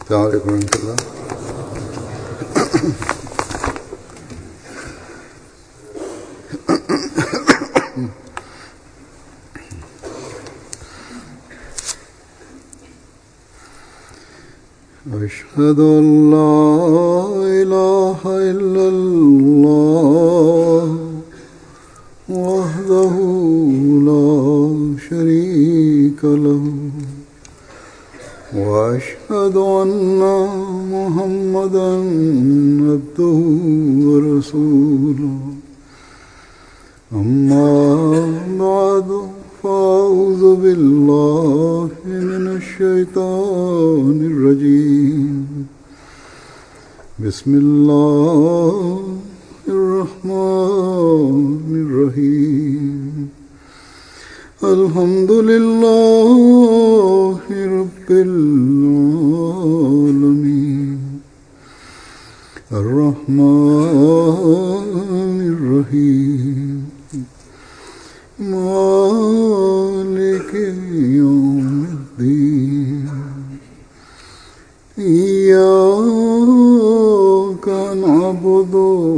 السلام عليكم ورحمة الله أشهد أن لا إله إلا الله وحده لا شريك له وأشهد أن محمدا عبده ورسوله أما بعد فأعوذ بالله من الشيطان الرجيم بسم الله الرحمن الرحيم الحمد لله رب العالمين الرحمن الرحيم مالك يوم الدين إياك نعبد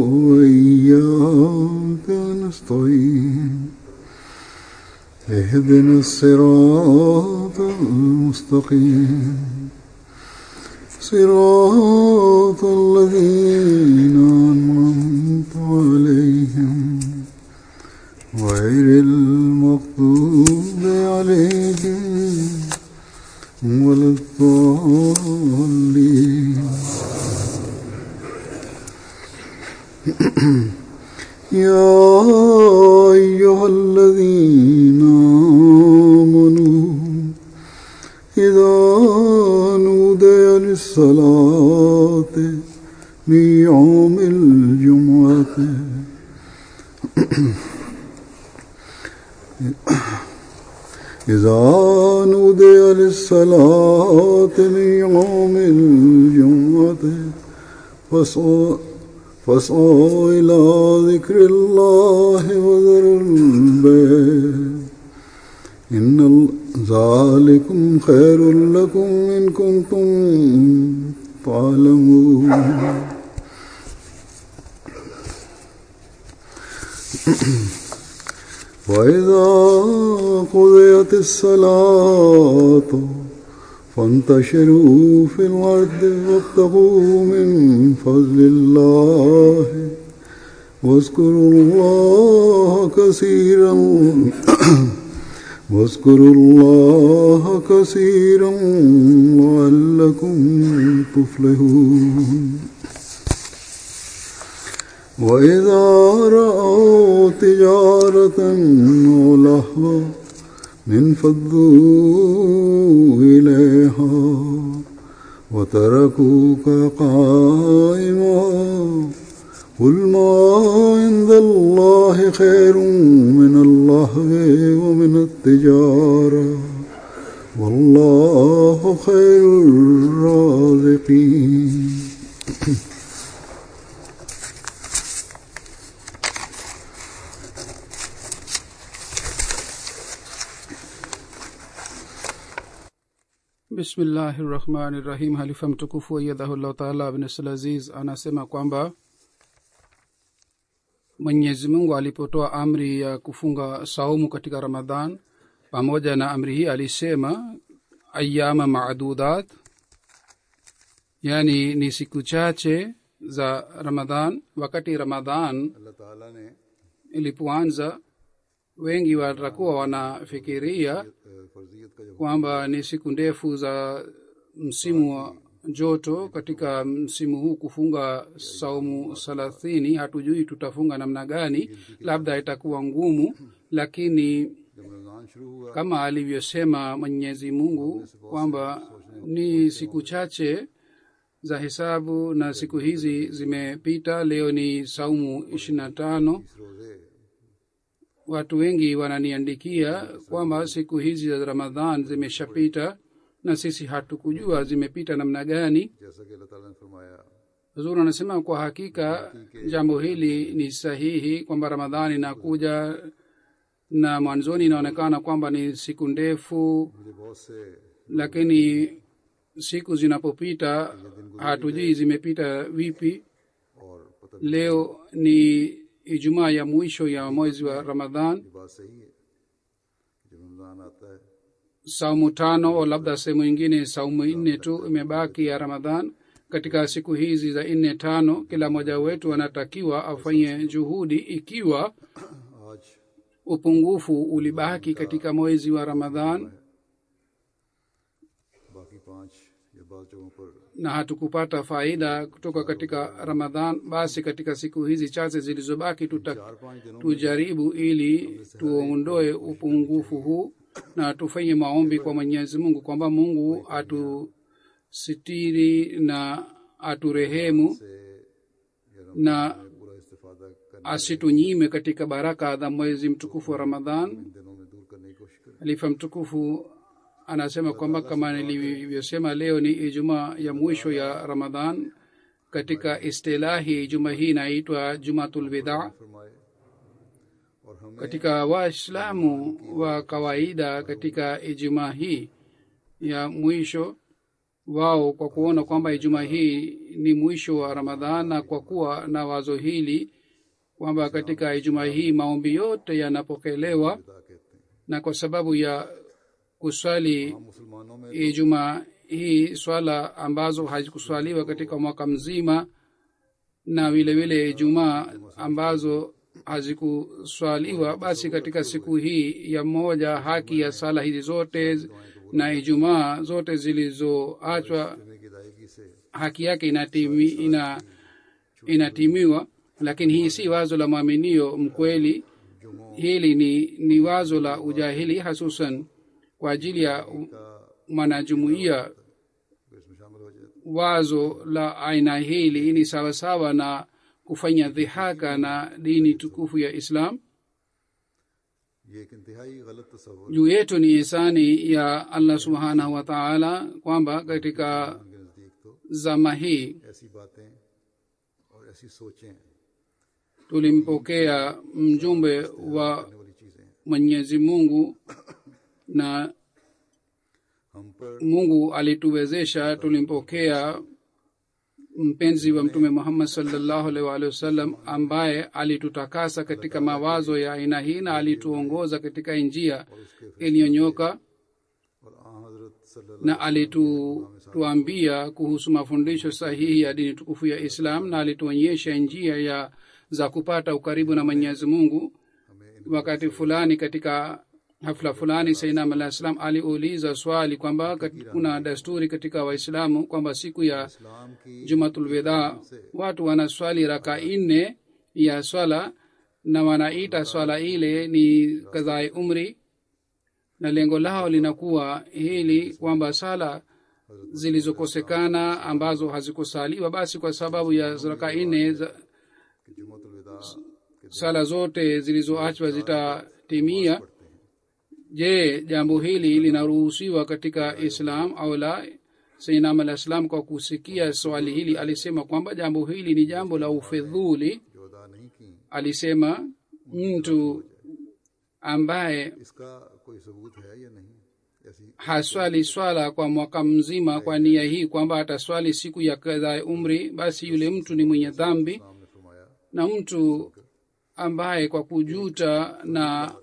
وإياك نستعين اهدنا الصراط المستقيم صراط الذين أنعمت عليهم غير المغضوب عليهم ولا الضالين يا أيها الذين آمنوا إذا نودي للصلاة من يوم الجمعة إذا نودي للصلاة من يوم الجمعة فاسعوا فاسعوا إلى ذكر الله وذروا البيع إن ذلكم خير لكم إن كنتم تعلمون وإذا قضيت الصلاة فانتشروا في الأرض وابتغوا من فضل الله واذكروا الله كثيرا واذكروا الله كثيرا لعلكم تفلحون وإذا رأوا تجارة أو لهوا انفضوا إليها وتركوك قائما قل ما عند الله خير من اللهو ومن التجارة والله خير الرازقين bismillahi rahmani rahim halifa mtukufu aiyadhahullahu taala abnasl aziz anasema kwamba mwenyezi mungu alipotoa amri ya kufunga saumu katika ramadhan pamoja na amri hii alisema ayama madudat yaani ni siku chache za ramadhan wakati ramadhan अल्लाह ताला ने ilipoanza wengi watakuwa wanafikiria फर्जियत का जो kwamba ni siku ndefu za msimu wa joto katika msimu huu kufunga saumu thelathini hatujui tutafunga namna gani labda itakuwa ngumu lakini जब रमजान शुरू हुआ kama alivyosema mwenyezi mungu kwamba ni siku chache za hesabu na siku hizi zimepita leo ni saumu ishiri na tano इस रोजे watu wengi wananiandikia kwamba siku hizi za ramadhan zimeshapita na sisi hatukujua zimepita namna gani जैसा कि अल्लाह ताला ने फरमाया huzuri anasema kwa hakika jambo hili ni sahihi kwamba ramadhani inakuja na mwanzoni inaonekana kwamba ni siku ndefu मुझे बहुत से lakini siku zinapopita hatujui zimepita vipi और पता leo ni ijumaa ya mwisho ya mwezi wa ramadhan ये बात सही है जब रमजान आता है saumu tano au labda sehemu ingine saumu nne tu imebaki ya ramadhan katika siku hizi za nne tano kila mmoja wetu anatakiwa afanye juhudi ikiwa आज upungufu ulibaki katika mwezi wa ramadhan बाकी पाँच या बात जगहों पर na hatukupata faida kutoka katika ramadhan basi katika siku hizi chache zilizobaki tuta, चार पाँच दिनों tujaribu ili tuondoe upungufu huu na tufanye maombi kwa mwenyezi mungu kwamba mungu atusitiri na aturehemu से या na रमजान में पूरा इस्तेफादा करने asitunyime katika baraka za mwezi mtukufu wa ramadhan इन दिनों में दूर करने की कोशिश करें halifa mtukufu anasema kwamba kama nilivyosema leo ni ijumaa ya mwisho ya ramadhan katika istilahi juma hii inaitwa jumatulwidha फरमाए और हमें katika waislamu wa kawaida katika ijumaa hii ya mwisho wao kwa kuona kwamba ijumaa hii ni mwisho wa ramadhan na kwa kuwa na wazo hili kwamba katika ijumaa hii maombi yote yanapokelewa खुदा कहते हैं na kwa sababu ya kuswali हम मुसलमानों में ijumaa hii swala ambazo hazikuswaliwa katika mwaka mzima na vile vile ijumaa ambazo hazikuswaliwa basi katika siku hii ya moja haki ya sala hizi zote na ijumaa zote zilizoachwa करने की अदायगी से haki yake inatimi, ina, inatimiwa lakini hii si wazo la mwaminio mkweli hili ni, ni wazo la ujahili hasusan kwa ajili ya mwanajumuiya फिर इसमें शामिल हो जाते wazo la aina hili ni sawasawa na kufanya dhihaka na dini tukufu ya islam ये एक इंतहाई गलत तस्वर juu yetu ni hisani ya allah subhanahu wa taala kwamba katika के नजदीक तो zama hii ऐसी बातें और ऐसी सोचें tulimpokea mjumbe wa करने वाली चीजें हैं mwenyezi mungu na हम पर mungu alituwezesha tulimpokea mpenzi wa mtume muhammad salllahu alaihi waalihi wasallam ambaye alitutakasa katika mawazo ya aina hii na alituongoza katika njia iliyonyoka और आ हजरत सल्लल्लाहु na alituambia kuhusu mafundisho sahihi ya dini tukufu ya islam na alituonyesha njia ya za kupata ukaribu na mwenyezi mungu wakati fulani katika hafla fulani sainam alah salam aliuliza swali kwamba kat- kuna desturi katika waislamu kwamba siku ya इस्लाम की jumatulwedha watu wanaswali raka nne ya swala na wanaita swala ile ni kadhae umri na lengo lao linakuwa hili kwamba sala zilizokosekana ambazo hazikusaliwa basi kwa sababu ya raka nne za- कि जुमतुल विदा के sala zote zilizoachwa zitatimia je jambo hili linaruhusiwa katika islam au la sainam alah salam kwa kusikia swali hili alisema kwamba jambo hili ni jambo la ufedhuli जो अदा नहीं की alisema mtu ambaye इसका कोई सबूत है या नहीं ऐसी haswali swala kwa mwaka mzima kwa nia hii kwamba ataswali siku ya kadhaa ya umri basi yule mtu ni mwenye dhambi नाम ने फरमाया na mtu ambaye kwa kujuta na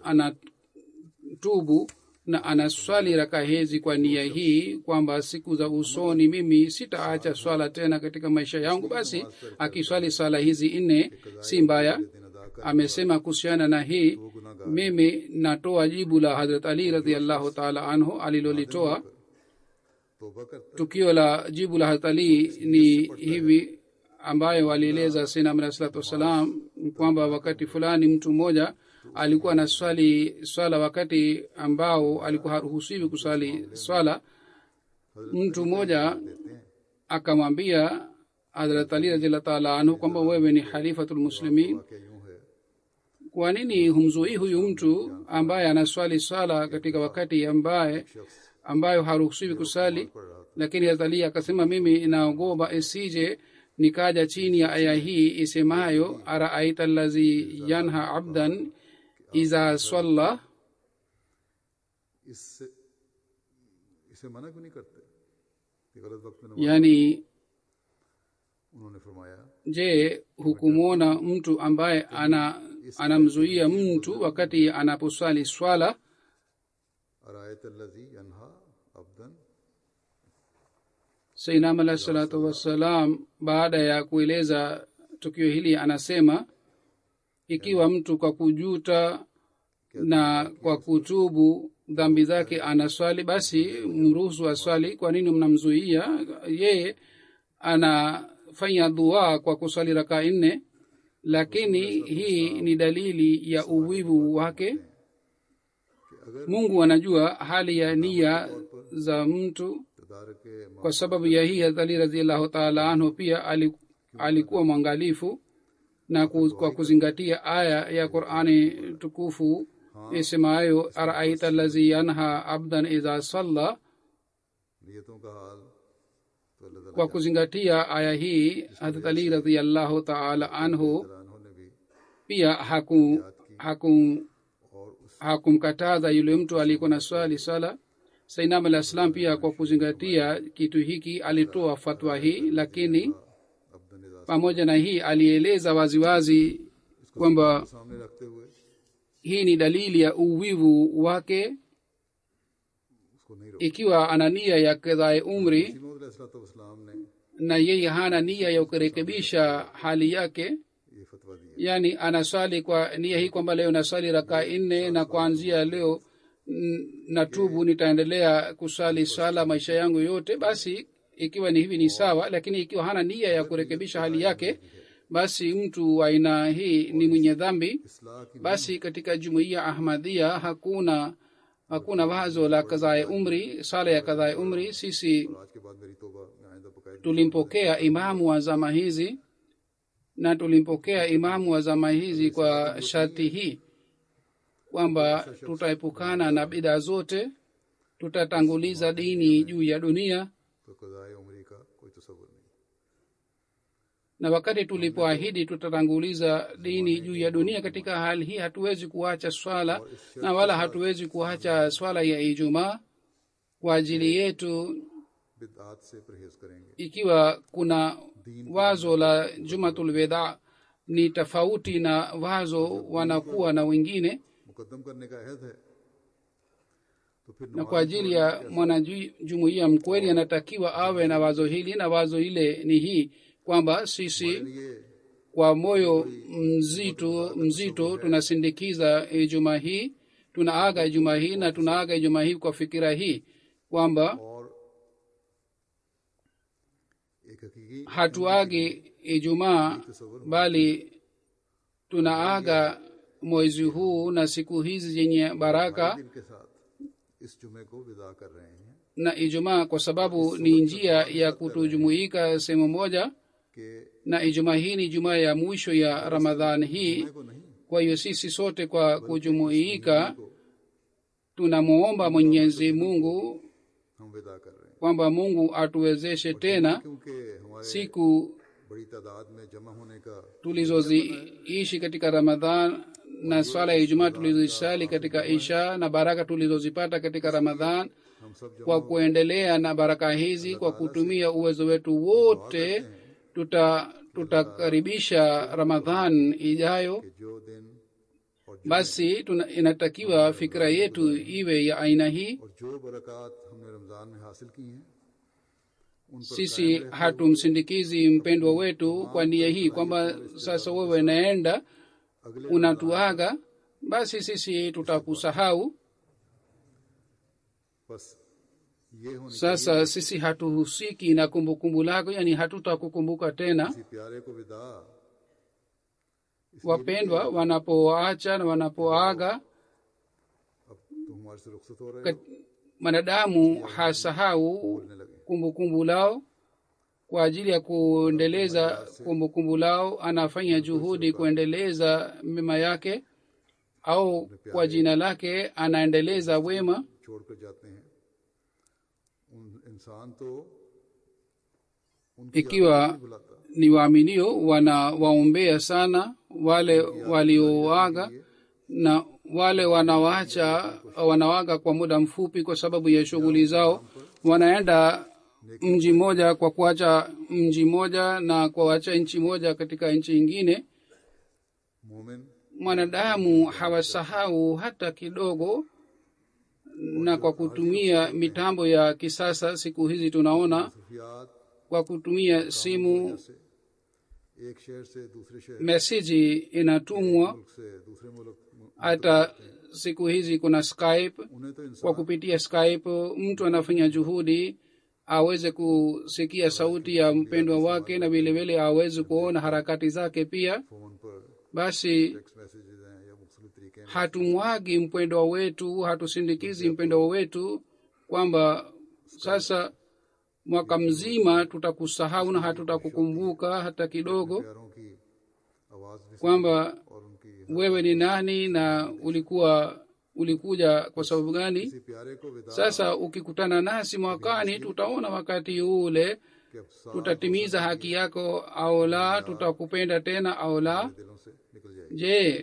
anatubu na anaswali raka hizi kwa nia hii kwamba siku za usoni mimi sitaacha swala tena katika maisha yangu basi akiswali swala hizi nne si mbaya दिन अदा कर amesema kuhusiana na hii mimi natoa jibu la hadrat ali radiallahu taala anhu alilolitoa तोबा करता tukio la jibu la hadrat ali ni hivi ambayo walieleza sinam alah salatu wassalam ni kwamba wakati fulani mtu mmoja alikuwa na swali swala wakati ambao alikuwa haruhusiwi kuswali swala mtu mmoja akamwambia hadrat ali radiallahu taala anhu kwamba wewe ni khalifatulmuslimin क्या यूं है kwa nini humzuii huyu mtu ambaye anaswali swala katika wakati ambaye ambayo haruhusiwi kusali lakini hazali akasema mimi naogopa isije nikaja chini ya aya hii isemayo araaita allazi yanha abdan iza swalla इससे इसे मना क्यों नहीं करते कि गलत वक्त में नमाज yaani उन्होंने फरमाया je hukumwona mtu ambaye ana anamzuia mtu wakati anaposwali swala अरायत अल्लजी अनहा अब्दन sainam alahi salatu wassalam baada ya kueleza tukio hili anasema ikiwa mtu kwa kujuta na kwa kutubu dhambi zake anaswali basi mruhusu aswali kwa nini mnamzuia yeye anafanya dua kwa kuswali rakaa nne lakini hii ni dalili ya uwivu wake mungu anajua hali ya nia za mtu तदार के kwa sababu ya hii hadhali raziallahu taala anhu pia ali- alikuwa mwangalifu na ku- kwa kuzingatia aya ya qurani tukufu isemayo araita lazi yanha abdan idha salla नियतों का हाल तो अल्लाह ताला kwa kuzingatia aya hii hadrat ali raziallahu taala anhu ताला ने भी pia haku haku और उस hakumkataza yule mtu aliyekuwa na swali sala sainam alah salam pia kwa kuzingatia kitu hiki alitoa fatwa hii lakini अब्दन इज़ा pamoja na hii alieleza waziwazi kwamba सामने रखते हुए hii ni dalili ya uwivu wake उसको नहीं रोका ikiwa ana nia ya kedhae umri इस्लाम ने na yeye hana nia ya kurekebisha hali yake ये फतवा दिया yaani anaswali kwa nia hii kwamba leo naswali rakaa nne na kuanzia leo n- natubu nitaendelea kuswali swala maisha yangu yote basi ikiwa ni hivi ni sawa lakini ikiwa hana nia ya kurekebisha hali yake basi mtu wa aina hii ni mwenye dhambi इसलाह की basi katika jumuiya ahmadhia hakuna hakuna wazo la kadhae umri sala ya kadhae umri sisi और आज के बाद मेरी तोबा मैं आइंदा बकायदा tulimpokea imamu wa zama hizi na tulimpokea imamu wa zama hizi kwa sharti hii kwamba tutaepukana na bida zote tutatanguliza dini juu ya dunia तो कदाए उम्री का कोई तस्वुर नहीं na wakati tulipoahidi tutatanguliza dini juu ya dunia katika hali hii hatuwezi kuacha swala na wala hatuwezi kuacha swala ya ijumaa kwa ajili yetu बिदआत से परहेज करेंगे ikiwa kuna wazo la jumatul weda ni tofauti na wazo wanakuwa na wengine मुकदम करने का अहद है तो फिर na kwa ajili ya mwanajumuiya mkweli anatakiwa awe na wazo hili na wazo ile ni hii kwamba sisi ये kwa moyo mzito mzito tunasindikiza ijumaa hii tunaaga ijumaa hii na tunaaga ijumaa hii kwa fikira hii kwamba और एक हकीकी hatuagi ijumaa bali tunaaga mwezi huu na siku hizi zenye baraka दिन के साथ इस जुमे को विदा कर रहे हैं na ijumaa kwa sababu ni njia ya kutujumuika sehemu moja कि na ijumaa hii ni jumaa ya mwisho ya ramadhan hii को नहीं kwa hiyo sisi sote kwa kujumuika tunamwomba mwenyezi mungu हम विदा कर रहे हैं kwamba mungu atuwezeshe tena क्योंकि हमारे siku बड़ी तादाद में जमा होने का tulizoziishi katika ramadhan na swala ya ijumaa tulizosali katika isha na baraka tulizozipata katika ramadhan हम सब जमा kwa kuendelea na baraka hizi kwa kutumia uwezo wetu wote tuta tutakaribisha ramadhan ijayo कि जो दिन और जो, basi tuna, inatakiwa fikira yetu iwe ya aina hii और जो बरकत हमने रमजान में हासिल की हैं उन पर sisi hatumsindikizi mpendwa wetu kwa nia hii kwamba sasa wewe naenda अगले unatuaga basi sisi tutakusahau बस ये होनी sasa sisi hatuhusiki na kumbukumbu lako yani hatutakukumbuka tena किसी प्यारे को विदा wapendwa wanapoacha na wanapoaga अब तुम हमारे से रुखसत हो रहे हो kat- mwanadamu hasahau बोलने लगे kumbukumbu lao kwa ajili ya kuendeleza kumbukumbu lao anafanya juhudi kuendeleza mema yake au kwa jina lake anaendeleza wema छोड़ कर जाते हैं उन इंसान तो उनकी ikiwa याद नहीं भुलाता ni waaminio wanawaombea sana wale walioaga na wale wanawacha wanawaga kwa muda mfupi kwa sababu ya shughuli zao wanaenda mji mmoja kwa kuacha mji mmoja na kuacha nchi moja katika nchi ingine मोमिन mwanadamu hawasahau hata kidogo na kwa kutumia mitambo ya kisasa siku hizi tunaona सूफियात kwa kutumia simu से एक शहर से दूसरे शहर meseji inatumwa मुल्क से दूसरे मुल्क hata siku hizi kuna skype उन्हें तो इंसान kwa kupitia skype mtu anafanya juhudi aweze kusikia sauti ya mpendwa wake na vilevile aweze kuona harakati zake pia phone पर basi टेक्स्ट मैसेजेस हैं या मुख्तलिफ तरीके हैं hatumwagi mpendwa wetu hatusindikizi mpendwa wetu kwamba sasa mwaka mzima tutakusahau na hatutakukumbuka hata kidogo प्यारों की आवाज भी kwamba और उनकी wewe ni nani na ulikuwa ulikuja kwa sababu gani किसी प्यारे को विदा sasa ukikutana nasi mwakani tutaona wakati ule के अब सारे tutatimiza haki yako au la tutakupenda tena au la दिलों से निकल जाएगी je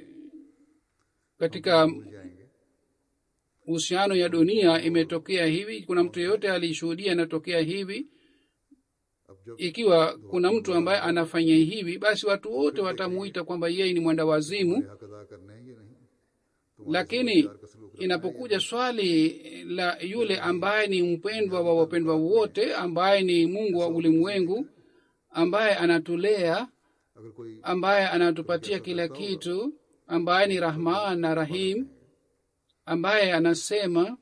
katika भूल जाएंगे uhusiano ya dunia imetokea hivi kuna mtu yeyote alishuhudia inatokea hivi अब जब ikiwa kuna mtu ambaye anafanya hivi basi watu wote watamuita kwamba yeye ni mwenda wazimu हक अदा करने हैं ये नहीं तो lakini inapokuja swali la yule ambaye ni mpendwa wa wapendwa wote ambaye ni mungu wa ulimwengu ambaye anatulea अगर कोई ambaye anatupatia kila kitu ambaye ni rahman na rahim ambaye anasema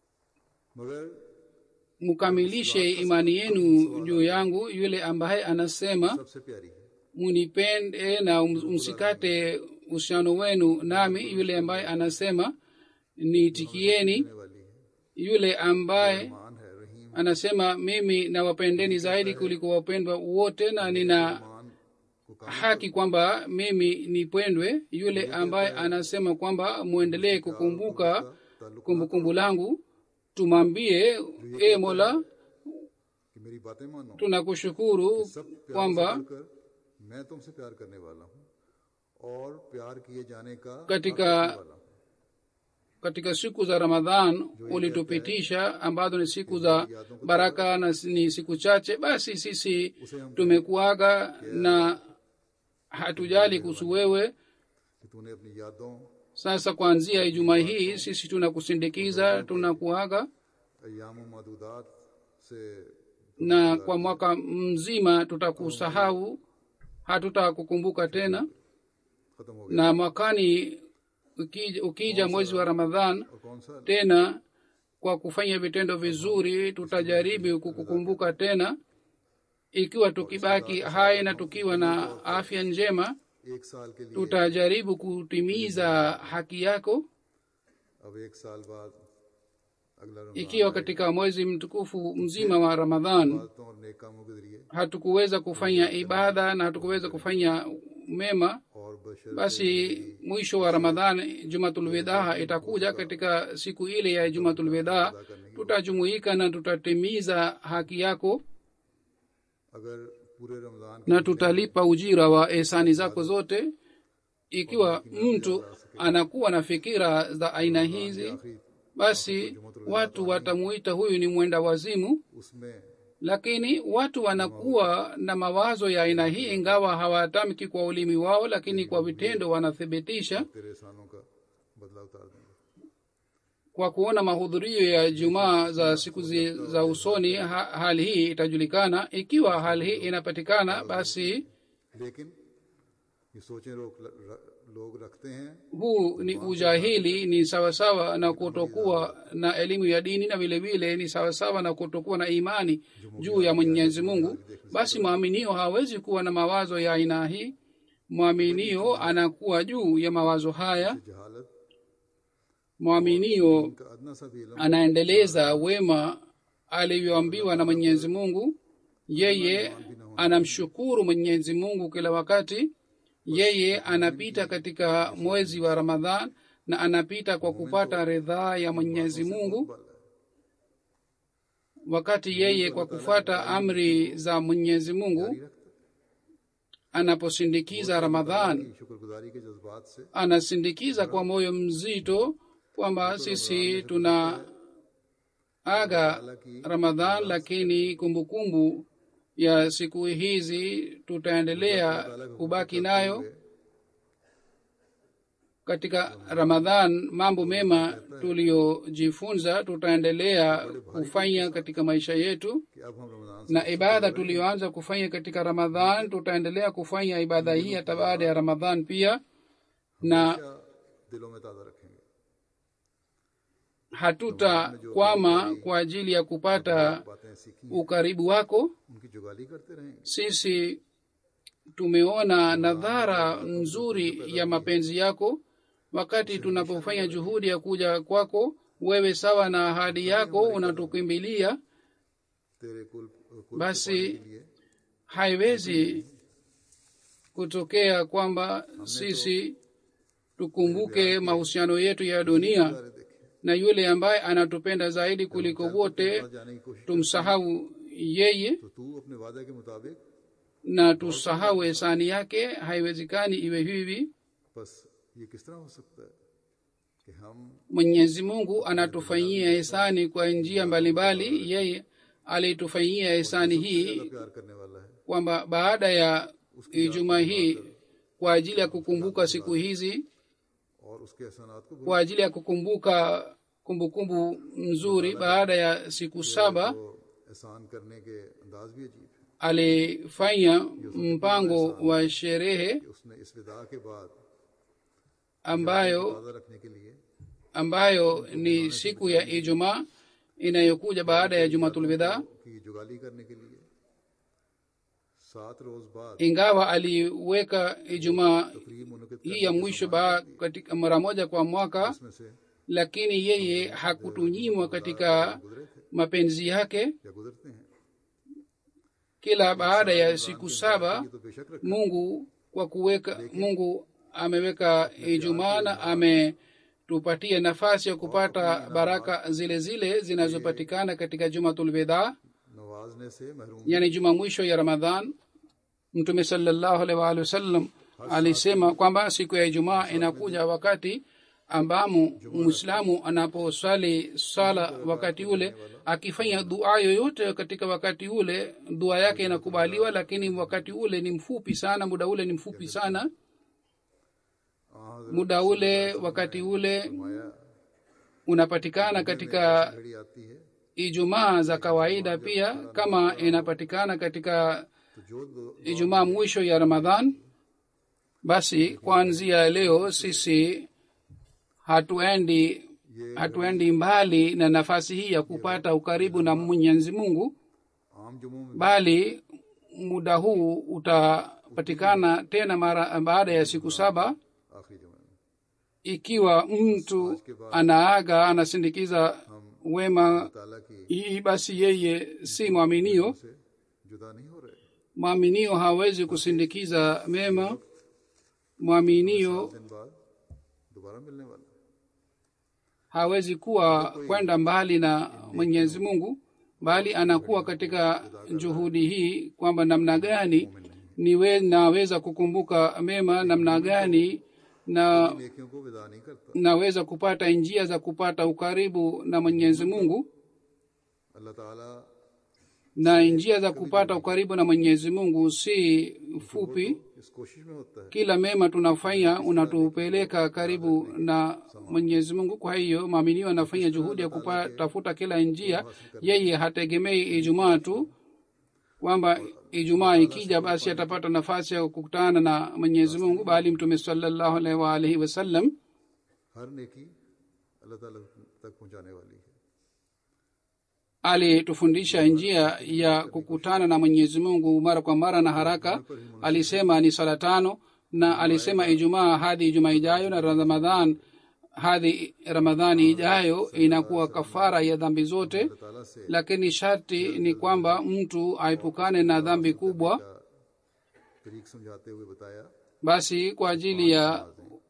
मगर mkamilishe imani yenu juu yangu yule ambaye anasema सबसे प्यारी है munipende na um- msikate uhusiano wenu nami yule ambaye anasema niitikieni होने वाली है yule ambaye मान है रहीम anasema mimi nawapendeni zaidi kuliko wapendwa wote na nina मान को काम haki kwamba mimi nipendwe yule ambaye anasema kwamba mwendelee kukumbuka kumbukumbu langu tumwambie e mola कि मेरी बातें मानो tunakushukuru सब प्यार kwamba से कर मैं तुमसे प्यार करने वाला हूँ और प्यार किए जाने का katika हक रखने वाला हूँ। katika siku za ramadhan ulitupitisha ambazo ni siku za baraka na ni siku chache basi sisi tumekuaga na hatujali kuhusu wewe कि तूने अपनी यादों sasa kuanzia ijumaa hii sisi tunakusindikiza tunakuaga अयाम मदूदात से na kwa mwaka mzima tutakusahau hatutakukumbuka tena खत्म हो गया na mwakani ukija, ukija mwezi wa ramadhan और कौन सा tena kwa kufanya vitendo vizuri tutajaribu kukukumbuka tena ikiwa tukibaki hai na tukiwa na afya njema एक साल के लिए tutajaribu kutimiza haki yako अब एक साल बाद अगला Ramzan ikiwa katika mwezi mtukufu mzima wa ramadhan बातों और नेक कामों के जरिए hatukuweza kufanya ibada na hatukuweza kufanya mema और बशर basi mwisho wa ramadhan jumatulwidaa itakuja katika siku ile ya jumatulwidaa tutajumuika na tutatimiza haki yako अगर पूरे Ramzan na tutalipa ujira wa ehsani zako zote ikiwa mtu anakuwa na fikira za aina hizi आखिरी basi watu watamuita huyu ni mwenda wazimu उसमें lakini watu wanakuwa na mawazo ya aina hii ingawa hawatamki kwa ulimi wao lakini kwa vitendo wanathibitisha तेरे एहसानों का बदला उतार देंगे kwa kuona mahudhurio ya jumaa za siku zi, za usoni ha, hali hii itajulikana ikiwa hali hii inapatikana basi लेकिन ये सोचें लोग लोग रखते हैं huu ni ujahili ni sawasawa na kutokuwa na elimu ya dini na vile vile ni sawasawa na kutokuwa na imani juu ya mwenyezi mungu basi mwaminio hawezi kuwa na mawazo ya aina hii mwaminio anakuwa juu ya mawazo haya जहालत mwaminio का अदना सा भी इल्म anaendeleza wema alivyoambiwa na mwenyezi mungu yeye anamshukuru mwenyezi mungu kila wakati yeye anapita katika mwezi wa ramadhan na anapita kwa kupata ridhaa ya mwenyezi mungu wakati yeye kwa kufuata amri za mwenyezi mungu anaposindikiza ramadhan शुक्रगुजारी के जज्बात से anasindikiza kwa moyo mzito kwamba sisi tuna aga ramadhan lakini kumbukumbu kumbu ya siku hizi tutaendelea kubaki nayo katika ramadhan mambo mema tuliyojifunza tutaendelea kufanya katika maisha yetu कि अब हम रमजान से na ibada tuliyoanza kufanya katika ramadhan tutaendelea kufanya ibada hii hata baada ya ramadhan pia na हमेशा दिलों में ताज़ा रखेंगे hatutakwama kwa ajili ya kupata बातें सीखी ukaribu wako उनकी जुगाली करते रहेंगे sisi tumeona nadhara nzuri ya mapenzi yako wakati tunapofanya juhudi ya kuja kwako wewe sawa na ahadi yako unatukimbilia तेरे कुल कुल basi के लिए haiwezi kutokea kwamba sisi tukumbuke mahusiano yetu ya dunia सारे देखे na yule ambaye anatupenda zaidi kuliko wote वहाँ जाने की कोशिश tumsahau yeye तो तू अपने वादे के मुताबिक na tusahau hisani yake haiwezekani iwe hivi बस ये किस तरह हो सकता है कि हम mwenyezi mungu anatufanyia hisani kwa njia mbalimbali yeye alitufanyia hisani hii प्यार करने वाला है kwamba baada ya ijumaa hii kwa ajili ya kukumbuka siku hizi और उसके एहसानात को kwa ajili ya kukumbuka kumbukumbu nzuri baada ya siku saba तो एहसान करने के अंदाज भी अजीब है alifanya mpango wa sherehe कि उसने इस विदा के बाद ambayo ताज़ा रखने के लिए ambayo ni siku ya ijumaa inayokuja baada ya jumatulwidha की जुगाली करने के लिए सात रोज बाद ingawa aliweka ijumaa तकरीब मुनक़िद hii ya mwisho ba katika mara moja kwa mwaka में से lakini yeye hakutunyimwa katika गुजरे थे mapenzi yake या गुजरते हैं kila baada ya siku saba ये तो बेशक रख mungu kwa kuweka mungu ameweka ijumaa na ametupatia nafasi ya kupata baraka zile zile zinazopatikana katika jumatulwidha नवाजने से महरूम yani juma mwisho ya ramadhan mtume salallahu alaihi waalihi wasallam alisema kwamba siku ya ijumaa inakuja wakati ambamo mwislamu anaposwali sala wakati ule akifanya dua yoyote katika wakati ule dua yake inakubaliwa lakini wakati ule ni mfupi sana muda ule ni mfupi sana हाँ muda ule wakati ule माया unapatikana katika घड़ी आती है ijumaa za kawaida pia kama inapatikana katika तो जो दो- ijumaa mwisho ya ramadhan basi kuanzia leo sisi hatuendi hatuendi mbali na nafasi hii ya kupata ukaribu na mwenyezi mungu आम जुमों में bali muda huu utapatikana tena mara baada ya siku saba आखिरी जुमे में ikiwa mtu anaaga anasindikiza wema ताला की hii basi yeye si mwaminio से जुदा नहीं हो रहे mwaminio hawezi kusindikiza mema mwaminio दिन बाद दोबारा मिलने वाला है। hawezi kuwa kwenda mbali na mwenyezi mungu bali anakuwa katika juhudi hii kwamba namna gani niwe naweza kukumbuka mema namna gani na नेकियों को विदा नहीं करता naweza kupata njia za kupata ukaribu na mwenyezi mungu अल्लाह ताला na njia za kupata ukaribu na mwenyezi mungu si fupi इस कोशिश में होता है kila mema tunafanya unatupeleka karibu na mwenyezi mungu kwa hiyo maaminio anafanya juhudi ya kutafuta kila njia yeye hategemei ijumaa tu kwamba ijumaa ikija basi atapata nafasi ya kukutana na mwenyezi mungu bali mtume salallahu alaihi waalihi wasallam हर नेकी अल्लाह ताला तक पहुंचाने वाली है alitufundisha njia ya kukutana na mwenyezi mungu mara kwa mara na haraka alisema ni sala tano na alisema ijumaa hadi ijumaa ijayo na ramadhan hadi ramadhani ijayo inakuwa kafara ya dhambi zote अल्लाह ताला से lakini sharti ni kwamba mtu aepukane na dhambi kubwa का तरीक समझाते हुए बताया basi kwa ajili ya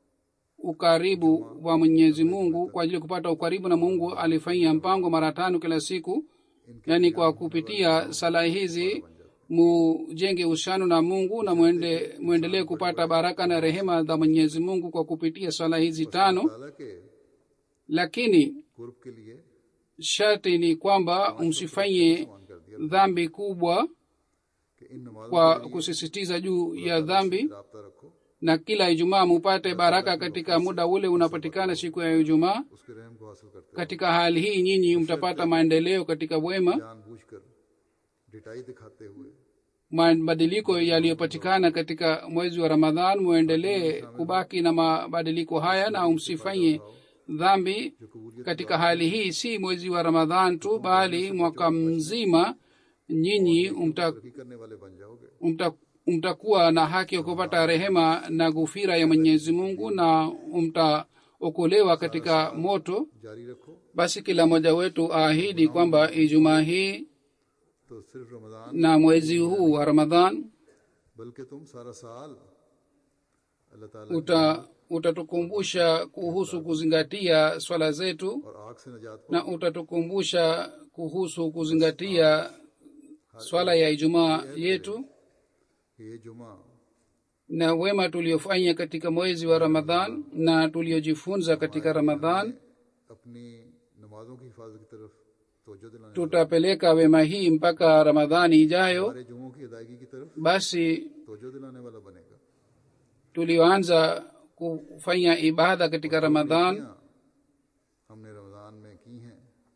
ukaribu wa mwenyezi mungu kwa ajili ya kupata ukaribu na mungu alifanyia mpango mara tano kila siku yaani kwa kupitia sala hizi mujenge uhusiano na mungu na mwende mwendelee kupata baraka na rehema za mwenyezi mungu kwa kupitia sala hizi tano ताला के lakini कुर्ब के लिए sharti ni kwamba msifanye मान कर दिया dhambi kubwa कि इन नमाजों kwa kusisitiza juu ya dhambi से रब्ता रखो na kila ijumaa mupate baraka katika muda ule unapatikana siku ya ijumaa उसके रहम को हासिल करते katika hali hii nyinyi mtapata maendeleo katika wema जानबूझकर डिटाई दिखाते हुए mabadiliko yaliyopatikana katika mwezi wa ramadhan muendelee kubaki na mabadiliko haya na msifanye dhambi जो कबूलियत katika hali hii si mwezi wa ramadhan tu bali mwaka mzima nyinyi mta, तरक्की करने वाले बन जाओगे mta, mtakuwa na haki ya kupata rehema na gufira ya mwenyezi mungu na mtaokolewa katika moto जारी रखो basi kila mmoja wetu aahidi kwamba ijumaa hii तो सिर्फ Ramzan na mwezi huu wa ramadhan बल्कि तुम सारा साल अल्लाह ताला uta utatukumbusha kuhusu kuzingatia swala zetu और आग से निजात na utatukumbusha kuhusu kuzingatia swala ya ijumaa yetu कि ये जुमा na wema tuliofanya katika mwezi wa ramadhan na tuliojifunza katika ramadhan अपनी नमाजों की हिफाजत की तरफ तवज्जो दिलाने tutapeleka wema hii mpaka ramadhani ijayo हमारे जुमों की अदायगी की तरफ basi तवज्जो दिलाने वाला बनेगा tulioanza kufanya ibada katika ramadhan यहाँ हमने रमजान में की हैं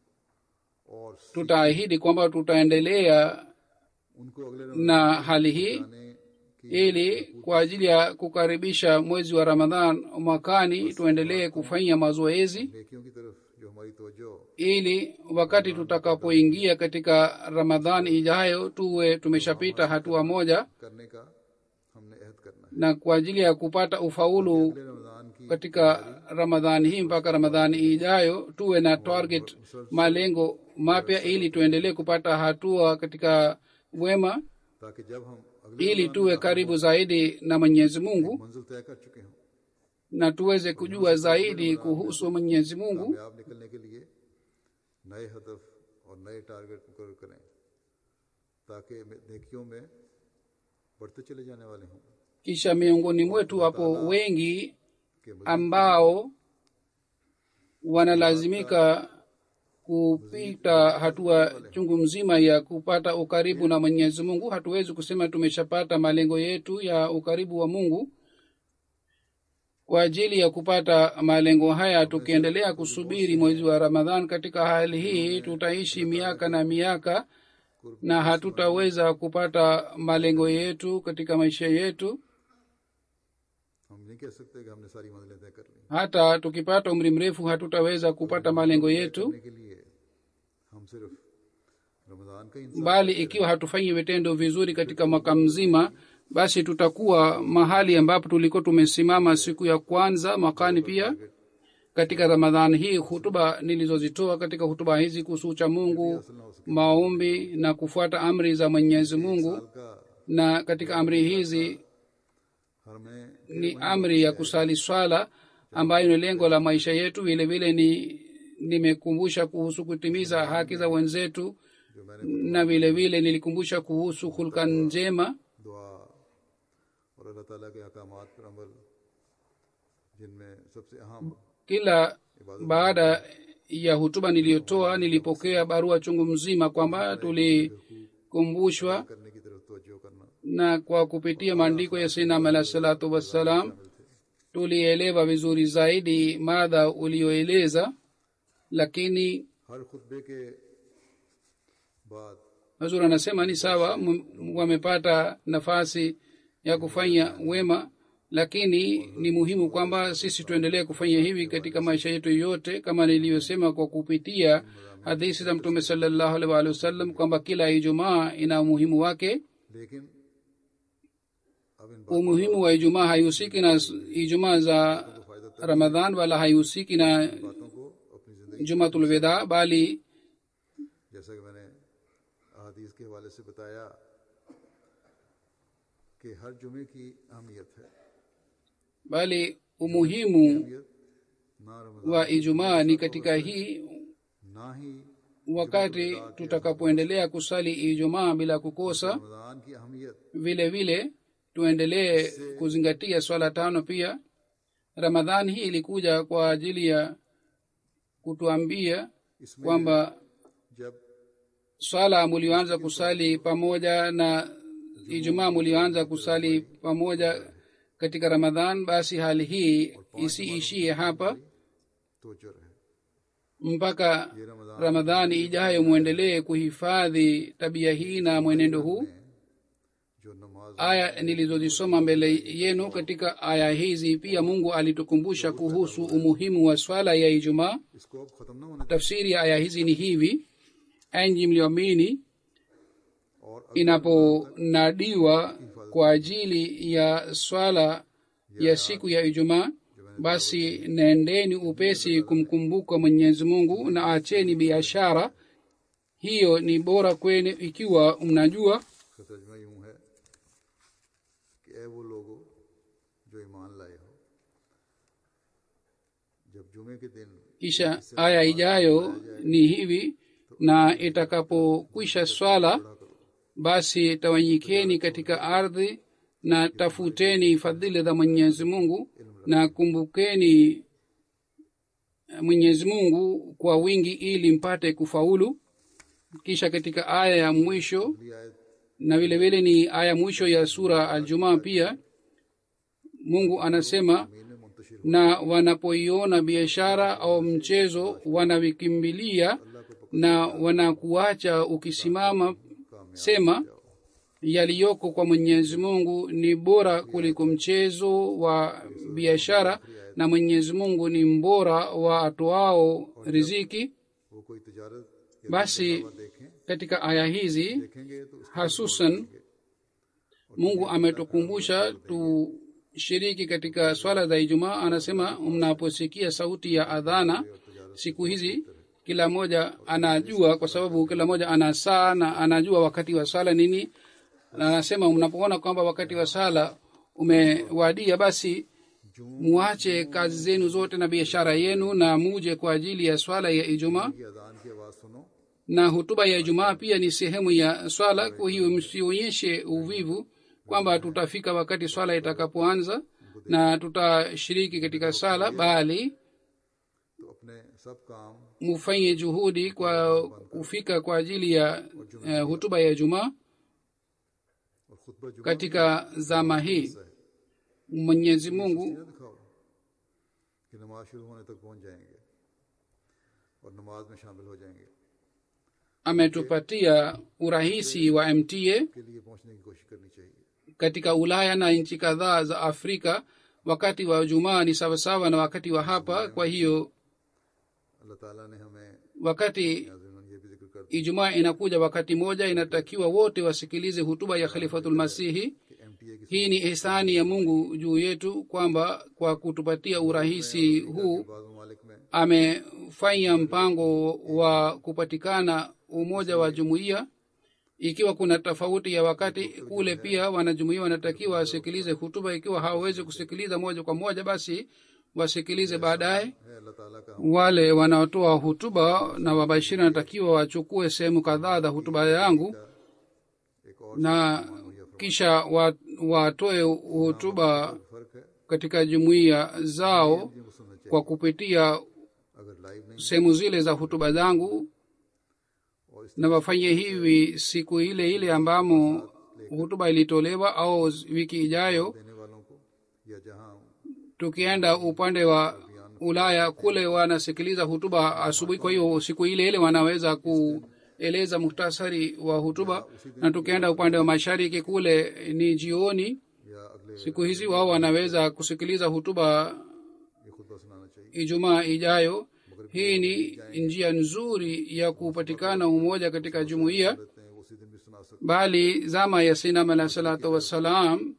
और tutaahidi kwamba tutaendelea उनको अगले na hali hii रमजान की ili kwa ajili ya kukaribisha mwezi wa ramadhan mwakani tuendelee kufanya mazoezi नेकियों की तरफ जो हमारी तवज्जो ili wakati tutakapoingia katika ramadhan ijayo tuwe tumeshapita hatua moja करने का हमने अहद करना है na kwa ajili ya kupata ufaulu अगले रमजान की katika ramadhani hii mpaka ramadhani ijayo tuwe na target malengo mapya ili tuendelee kupata hatua katika wema ताकि जब हम अगले ili tuwe karibu zaidi na mwenyezi mungu मंजिल तय कर चुके हों na tuweze kujua zaidi kuhusu mwenyezi mungu कामयाब निकलने के लिए नए हदफ और नए टारगेट मुकर करें ताकि नेकियों में बढ़ते चले जाने वाले हों kisha miongoni mwetu wapo wengi कि मज़ीद ambao wanalazimika kupita hatua chungu mzima ya kupata ukaribu na mwenyezi mungu hatuwezi kusema tumeshapata malengo yetu ya ukaribu wa mungu kwa ajili ya kupata malengo haya tukiendelea kusubiri mwezi wa ramadhan katika hali hii tutaishi miaka na miaka na hatutaweza kupata malengo yetu katika maisha yetu हम नहीं कह सकते कि हमने सारी मंजिलें तय कर ली hata tukipata umri mrefu hatutaweza kupata malengo yetu करने के लिए हम सिर्फ रमजान का इंतजार bali ikiwa hatufanyi vitendo vizuri katika mwaka mzima basi tutakuwa mahali ambapo tulikuwa tumesimama siku ya kwanza mwakani pia katika ramadhan hii hutuba nilizozitoa katika hutuba hizi kuhusu ucha mungu maombi na kufuata amri za mwenyezi mungu का na katika amri hizi हर में ni amri ya kusali swala ambayo ni lengo la maisha yetu vile vile ni nimekumbusha kuhusu kutimiza haki za wenzetu जो मैंने na vile vile nilikumbusha kuhusu hulka njema दुआ और अल्लाह ताला के अहकामात पर अमल जिनमें सबसे अहम kila baada ya hutuba niliyotoa nilipokea barua chungu mzima kwamba tulikumbushwa करने की तरफ तवज्जो करना na kwa kupitia maandiko ya sinam alah salatu wassalam tulielewa vizuri zaidi madha ulioeleza lakini हर खुतबे के बाद hazur anasema ni sawa m- wamepata nafasi ya kufanya wema lakini ni muhimu kwamba sisi tuendelee kufanya hivi katika maisha yetu yote kama nilivyosema kwa kupitia hadithi za mtume salallahu alaihi waalihi wasallam kwamba kila ijumaa ina umuhimu wake लेकिन अब इन umuhimu wa ijumaa haihusiki na s- ijumaa za ramadhan wala haihusiki na बातों को अपनी जिंदगी jumatulwedha bali जैसा कि मैंने अहादीस के हवाले से बताया कि हर जुमे की अहमियत है bali umuhimu अहमियत ना Ramzan wa ijumaa ni katika hii ना ही wakati tutakapoendelea kusali ijumaa bila kukosa Ramzan की अहमियत vile vile tuendelee kuzingatia swala tano pia ramadhani hii ilikuja kwa ajili ya kutuambia इसमें kwamba जब swala mulioanza kusali pamoja na ijumaa mulioanza kusali pamoja katika ramadhan basi hali hii isiishie hapa तोजो रहे mpaka ये Ramzan ramadhani ijayo mwendelee kuhifadhi tabia hii na mwenendo huu जो नमाज aya nilizozisoma mbele yenu katika aya hizi pia mungu alitukumbusha kuhusu umuhimu wa swala ya ijumaa इसको अब खत्म ना होने tafsiri ya aya hizi ni hivi enyi mlioamini और inaponadiwa kwa ajili ya swala ya siku ya ijumaa basi nendeni upesi kumkumbuka mwenyezi mungu na acheni biashara hiyo ni bora kwenu ikiwa mnajua इसका तर्जमा यूं है कि ए वो लोगो जो ईमान लाए हो जब जुमे के दिन kisha aya ijayo ni hivi na itakapokwisha swala basi tawanyikeni katika ardhi na tafuteni fadhili za mwenyezi mungu na kumbukeni mwenyezi mungu kwa wingi ili mpate kufaulu kisha katika aya ya mwisho अगली आयत na vile vile ni aya mwisho ya sura aljumaa pia mungu anasema में Muntashir na wanapoiona biashara au mchezo wanavikimbilia na wanakuacha ukisimama sema yaliyoko kwa mwenyezi mungu ni bora kuliko mchezo wa biashara na mwenyezi mungu ni mbora wa atoao riziki वो कोई तजारत या basi देखें katika aya hizi देखेंगे तो उसका hasusan mungu ametukumbusha tushiriki katika swala za ijumaa anasema mnaposikia sauti ya adhana siku hizi kila mmoja anajua kwa sababu kila mmoja ana saa na anajua wakati wa sala nini na anasema mnapoona kwamba wakati wa sala umewadia basi muache kazi zenu zote na biashara yenu na muje kwa ajili ya swala ya ijumaa की अजान की आवाज सुनो na hutuba ya ijumaa pia ni sehemu ya swala kwa hiyo msionyeshe uvivu kwamba tutafika wakati swala itakapoanza na tutashiriki katika sala bali तो अपने सब काम mufanye juhudi kwa kufika kwa ajili ya uh, hutuba ya ijumaa और खुतबा जुमा katika zama hii mwenyezi mungu न दिखाओ कि नमाज शुरू होने तक पहुंच जाएंगे और नमाज में शामिल हो जाएंगे ametupatia urahisi wa mta के लिए पहुंचने की कोशिश करनी चाहिए katika ulaya na nchi kadhaa za afrika wakati wa jumaa ni sawasawa na wakati wa hapa kwa hiyo अल्लाह ताला ने हमें wakati नाज़रीन ये भी जिक्र कर ijumaa inakuja wakati moja inatakiwa wote wasikilize hutuba ya khalifatulmasihi कि एम टी ए की hii ni ihsani ya mungu juu yetu kwamba kwa kutupatia urahisi huu बाद ममालिक में amefanya mpango wa kupatikana umoja wa jumuiya ikiwa kuna tofauti ya wakati kule pia wanajumuia wanatakiwa wasikilize hutuba ikiwa hawawezi kusikiliza moja kwa moja basi wasikilize baadaye है अल्लाह ताला का wale wanaotoa hutuba na wabashiri wanatakiwa wachukue sehemu kadhaa za hutuba yangu एक और na kisha wa- watoe hutuba फर्क है katika jumuiya zao जिनको सुनना चाहिए kwa kupitia अगर लाइव नहीं sehemu zile za hutuba zangu और इस na wafanye hivi siku ile ile ambamo hutuba ilitolewa au wiki ijayo देने वालों को या जहां tukienda upande wa ulaya kule wanasikiliza hutuba asubuhi kwa hiyo siku ile ile wanaweza kueleza muhtasari wa hutuba na tukienda upande wa mashariki kule ni jioni या अगले siku hizi wao wanaweza kusikiliza hutuba ये खुतबा सुनाना चाहिए ijumaa ijayo hii ni njia nzuri ya kupatikana umoja katika jumuiya रहते हैं वो उसी दिन भी सुना सकते bali zama ya sinam alah salatu wassalam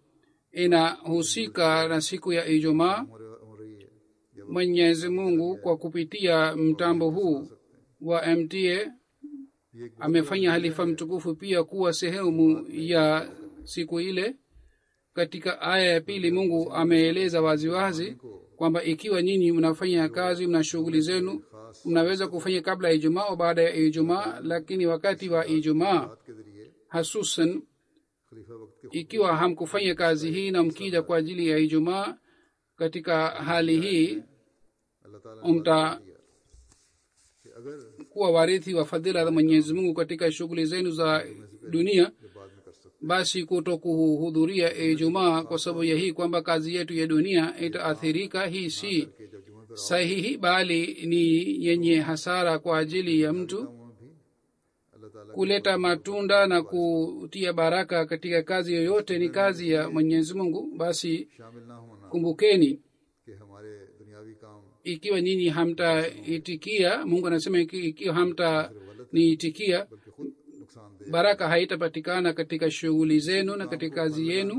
inahusika na siku ya ijumaa हो रहे- हो रही है या mwenyezi mungu kwa kupitia mtambo huu wa mta ये एक amefanya halifa mtukufu pia kuwa sehemu ya siku ile katika aya ya pili mungu ameeleza waziwazi kwamba ikiwa nyinyi mnafanya kazi mna shughuli zenu mnaweza kufanya kabla ya ijumaa au baada ya ijumaa lakini wakati wa ijumaa बात के जरिए hasusan खलीफा वक्त के ikiwa hamkufanya kazi hii na mkija kwa ajili ya ijumaa katika hali hii अल्लाह ताला ने mta कि अगर अगर kuwa warithi wa fadhila za mwenyezi mungu katika shughuli zenu za dunia ये बाद में कर सकते basi kuto kuhudhuria ijumaa kwa sababu ya hii kwamba kazi yetu ya dunia itaathirika hii si कि जब जुम्मे पर sahihi bali ni yenye hasara kwa ajili ya mtu आओ भी अल्लाह ताला की kuleta matunda na kutia baraka katika kazi yoyote ni kazi ya mwenyezi mungu basi शामिल ना होना kumbukeni कि हमारे दुनियावी काम ikiwa nyinyi hamtaitikia mungu anasema iki- ikiwa hamtaniitikia बल्कि खुद नुकसानदेह baraka haitapatikana katika shughuli zenu na katika kazi yenu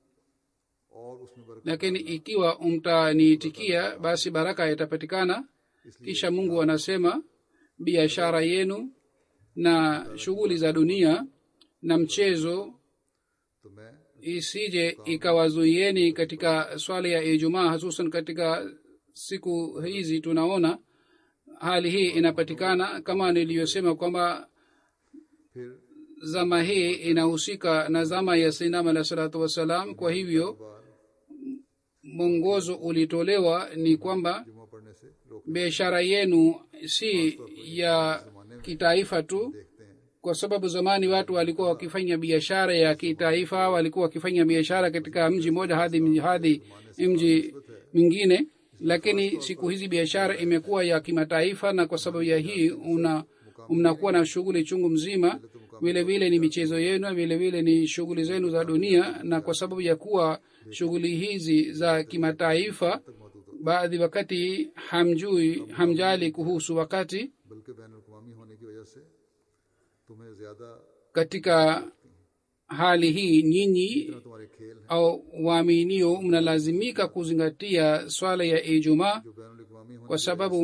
और उसमें बरकत lakini ikiwa mtaniitikia basi baraka itapatikana kisha mungu anasema biashara yenu na shughuli za dunia na mchezo तो मैं isije ikawazuieni katika swala ya ijumaa hususan katika siku hizi tunaona hali hii inapatikana kama niliyosema kwamba फिर zama hii inahusika na zama ya sainam alah salatu wassalam kwa hivyo बार mwongozo ulitolewa ni kwamba जुम्मा पढ़ने से रोक biashara yenu si ya kitaifa tu देखते हैं kwa sababu zamani watu walikuwa wakifanya biashara ya kitaifa walikuwa wakifanya biashara katika mji mmoja hadi mji- hadi mji mwingine lakini siku hizi biashara imekuwa ya kimataifa na kwa sababu ya hii una mnakuwa na shughuli chungu mzima vile vile ni michezo yenu vile vile ni shughuli zenu za dunia na kwa sababu ya kuwa shughuli hizi za kimataifa baadhi wakati hamjui hamjali kuhusu wakati बल्कि बैन अवी होने की वजह से तुम्हें ज्यादा katika hali hii nyinyi इतना तुम्हारे खेल हैं au waaminio mnalazimika kuzingatia swala ya ijumaa जो बैन अवी होने kwa sababu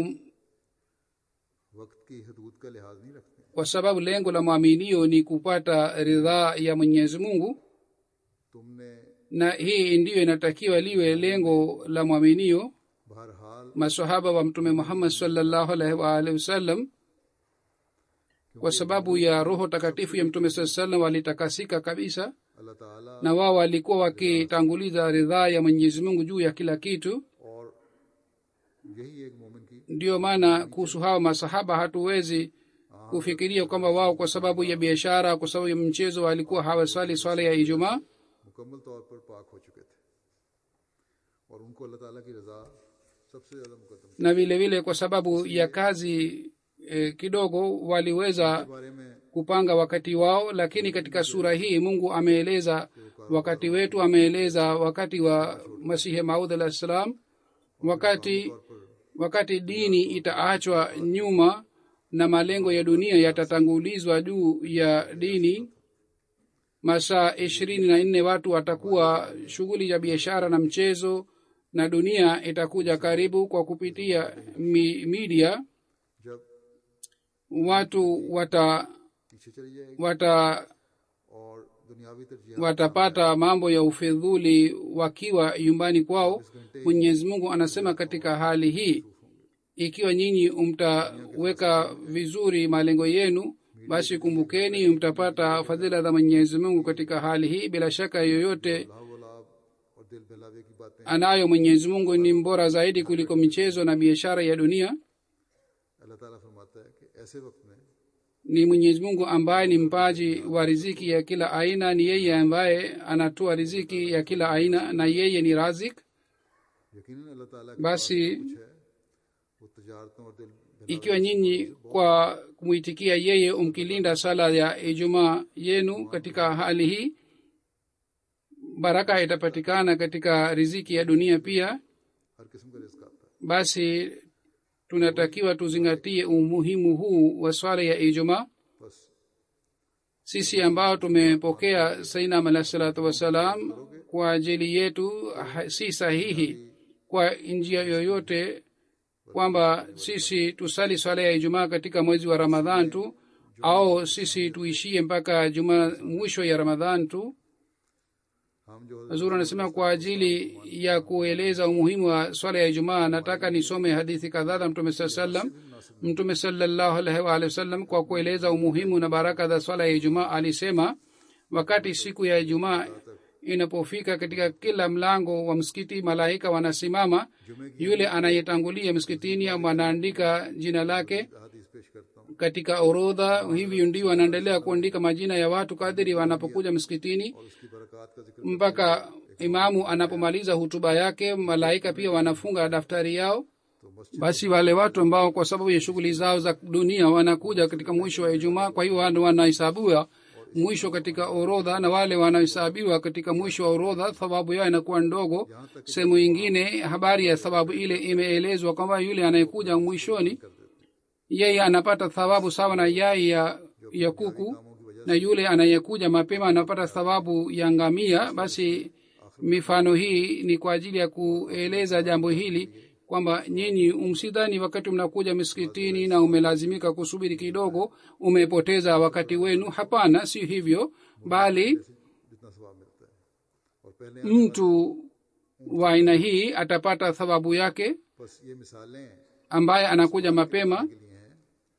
वक्त की हदूद का लिहाज नहीं रखते kwa sababu lengo la mwaminio ni kupata ridhaa ya mwenyezi mungu तुमने na hii ndiyo inatakiwa liwe lengo la mwaminio बहरहाल masahaba wa mtume muhammad salllahu alaihi waalihi wasallam kwa sababu ya roho takatifu ya mtume saa salam walitakasika kabisa अल्लाह ताला na wao walikuwa wakitanguliza ridhaa ya mwenyezi mungu juu ya kila kitu और यही एक मोमिन की ndiyo maana kuhusu hawa masahaba hatuwezi kufikiria kwamba wao kwa sababu ya biashara kwa sababu ya mchezo walikuwa hawaswali swala ya ijumaa मुकम्मल तौर पर पाक हो चुके थे और उनको अल्लाह ताला की रजा सबसे ज्यादा मुकदम na vile vile kwa sababu ya kazi eh, kidogo waliweza के बारे में kupanga wakati wao lakini katika sura hii mungu ameeleza wakati wetu ameeleza wakati wa masihi maud alah salam wakati wakati dini itaachwa nyuma na malengo ya dunia yatatangulizwa juu ya dini masaa ishirini na nne watu watakuwa shughuli ya biashara na mchezo na dunia itakuja karibu kwa kupitia mi, media जब watu wata पीछे चली जाएगी wata और दुनियावी तरजीह watapata mambo ya ufidhuli wakiwa nyumbani kwao mwenyezi mungu anasema katika hali hii ikiwa nyinyi mtaweka vizuri malengo yenu basi kumbukeni mtapata fadhila za mwenyezi mungu katika hali hii bila shaka yoyote लाभ और दिल बहलावे की बातें anayo mwenyezi mungu ni mbora zaidi kuliko michezo na biashara ya dunia अल्लाह ताला फरमाता है कि ऐसे वक्त में ni mwenyezi mungu ambaye ni mpaji wa riziki ya kila aina ni yeye ambaye anatoa riziki ya kila aina na yeye ni razik यकीनन अल्लाह ताला के basi कुछ है वो तजारतों और दिल ikiwa nyinyi kwa kumwitikia yeye umkilinda sala ya ijumaa yenu katika hali hii baraka itapatikana katika riziki ya dunia pia हर किस्म का रिस्क आता है basi tunatakiwa tuzingatie umuhimu huu wa swala ya ijumaa बस sisi ambao tumepokea sainam alah salatu wassalam kwa ajili yetu ha- si sahihi kwa njia yoyote kwamba sisi tusali swala ya ijumaa katika mwezi wa ramadhan tu au sisi tuishie mpaka juma mwisho ya ramadhan tu हम जो hazur anasema kwa ajili ya kueleza umuhimu wa swala ya ijumaa nataka nisome hadithi kadhaa za mtume saa salam mtume salallahu alaihi waalihi wasallam kwa kueleza umuhimu na baraka za swala ya ijumaa alisema wakati siku ya ijumaa inapofika katika kila mlango wa msikiti malaika wanasimama yule anayetangulia msikitini ama anaandika jina lake हदीस पेश katika orodha hivyo ndio wanaendelea kuandika majina ya watu kadiri wanapokuja msikitini और उसकी बरकत का जिक्र mpaka imamu anapomaliza hutuba yake malaika pia wanafunga daftari yao तो मस्जिद basi wale watu ambao kwa sababu ya shughuli zao za dunia wanakuja katika mwisho wa ijumaa kwa hiyo wana- wanahesabiwa mwisho katika orodha na wale wanahesabiwa katika mwisho wa orodha thawabu yao inakuwa ndogo sehemu ingine habari ya thawabu ile imeelezwa kwamba yule anayekuja mwishoni yeye anapata thawabu sawa na yai ya, ya kuku na yule anayekuja mapema anapata thawabu ya ngamia basi mifano hii ni kwa ajili ya kueleza jambo hili kwamba nyinyi umsidhani wakati mnakuja miskitini na umelazimika kusubiri kidogo umepoteza wakati wenu hapana si hivyo bali जितना सवाब मिलता है और पहले mtu wa aina hii atapata thawabu yake बस ये मिसालें ambaye anakuja mapema के लिए हैं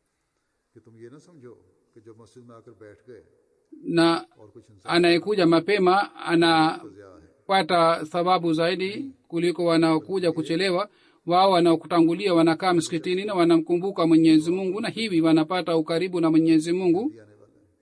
कि तुम ये ना समझो कि जब मस्जिद में आकर बैठ गए na और कुछ इंसान anayekuja mapema ana ज़्या है pata thawabu zaidi kuliko wanaokuja kuchelewa wao wanaokutangulia wanakaa msikitini na wanamkumbuka mwenyezi mungu na hivi wanapata ukaribu na mwenyezi mungu आने वाला है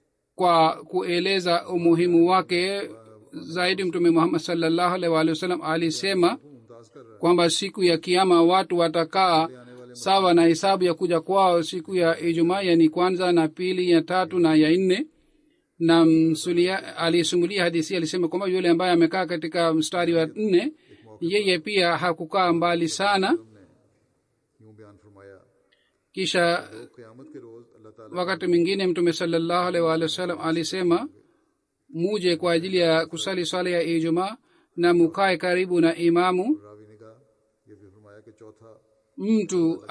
kwa kueleza umuhimu wake zaidi mtume muhammad salllahu alaihi waalihi wasallam alisema Mumtaz कर रहा kwamba siku ya kiama watu watakaa sawa na hesabu ya kuja kwao siku ya ijumaa yani kwanza na pili ya tatu na ya nne na msulia aliyesimulia hadisi alisema kwamba yule ambaye amekaa katika mstari wa nne yeye pia hakukaa mbali sana है यूं बयान फरमाया kisha तो क़यामत के रोज़ अल्लाह ताला wakati mwingine mtume salallahu alaihi waalihi wasallam alisema muje kwa ajili ya kusali swala ya ijumaa na mukae karibu na imamu Ravi ने कहा ये भी फरमाया कि चौथा mtu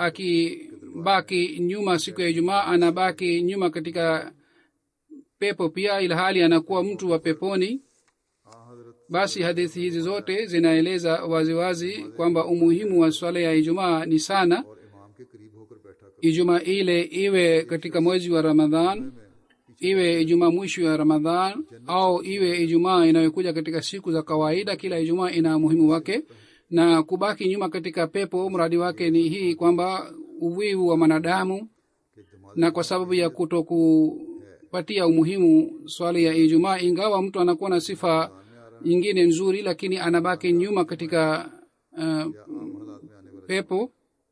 akibaki nyuma siku ya ijumaa anabaki nyuma katika pepo pia ilhali anakuwa mtu wa peponi हाँ हजरत basi hadithi hizi zote zinaeleza waziwazi kwamba umuhimu wa swala ya ijumaa ni sana और इमाम के करीब होकर बैठा कर ijumaa ile iwe katika mwezi wa ramadhan iwe ijumaa mwisho ya ramadhan au iwe ijumaa inayokuja katika siku za kawaida kila ijumaa ina umuhimu wake na kubaki nyuma katika pepo mradi wake ni hii kwamba uwivu wa mwanadamu कि दिमाग na kwa sababu ya kutokupatia umuhimu swali ya ijumaa ingawa mtu anakuwa na sifa nyingine nzuri lakini anabaki nyuma katika uh, आम हालात में आने वाले pepo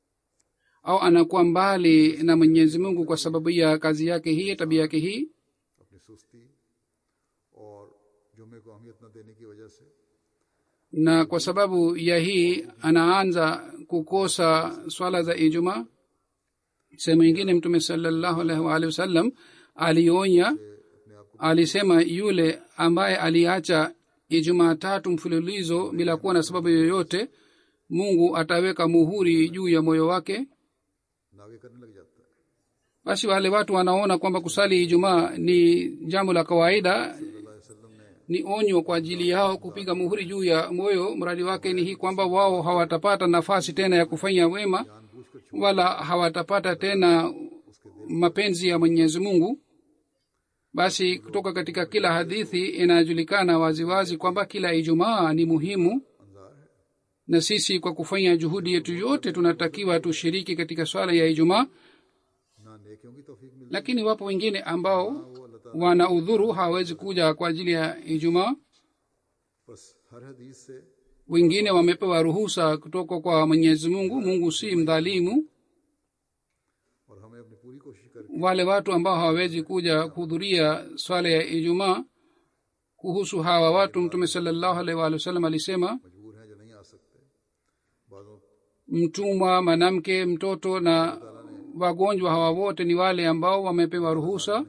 au anakuwa mbali na mwenyezi mungu kwa sababu ya kazi yake hii tabia yake hii अपनी सुस्ती और जुम्मे को अहमियत न देने की वजह से na kwa sababu ya hii anaanza kukosa swala za ijumaa sehemu ingine mtume salallahu alaihi waalihi wasallam alionya अपने आप को alisema yule ambaye aliacha ijumaa tatu mfululizo bila kuwa na sababu yoyote mungu ataweka muhuri juu ya moyo wake नागे करने लग जाता है basi wale watu wanaona kwamba kusali ijumaa ni jambo la kawaida अल्लाह वसल्लम ने ni onyo kwa ajili yao kupiga muhuri juu ya moyo mradi wake ni hii kwamba wao hawatapata nafasi tena ya kufanya wema जानबूझकर छोड़ wala hawatapata tena mapenzi ya mwenyezi mungu basi kutoka katika kila hadithi inajulikana waziwazi kwamba kila ijumaa ni muhimu Anjar है na sisi kwa kufanya juhudi yetu yote tunatakiwa tushiriki katika swala ya ijumaa ना नेकियों की तौफीक मिलती lakini wapo wengine ambao वो अल्लाह ताला wana udhuru hawawezi kuja kwa ajili ya ijumaa बस हर हदीस से wengine wamepewa ruhusa kutoka kwa mwenyezi mungu mungu si mdhalimu और हमें अपनी पूरी कोशिश करके wale watu ambao hawawezi kuja kuhudhuria swala ya ijumaa kuhusu hawa watu mtume salallahu alaihi waalihi wasallam alisema मजबूर हैं जो नहीं आ सकते बाजों mtumwa mwanamke mtoto na wagonjwa hawa wote ni wale ambao wamepewa ruhusa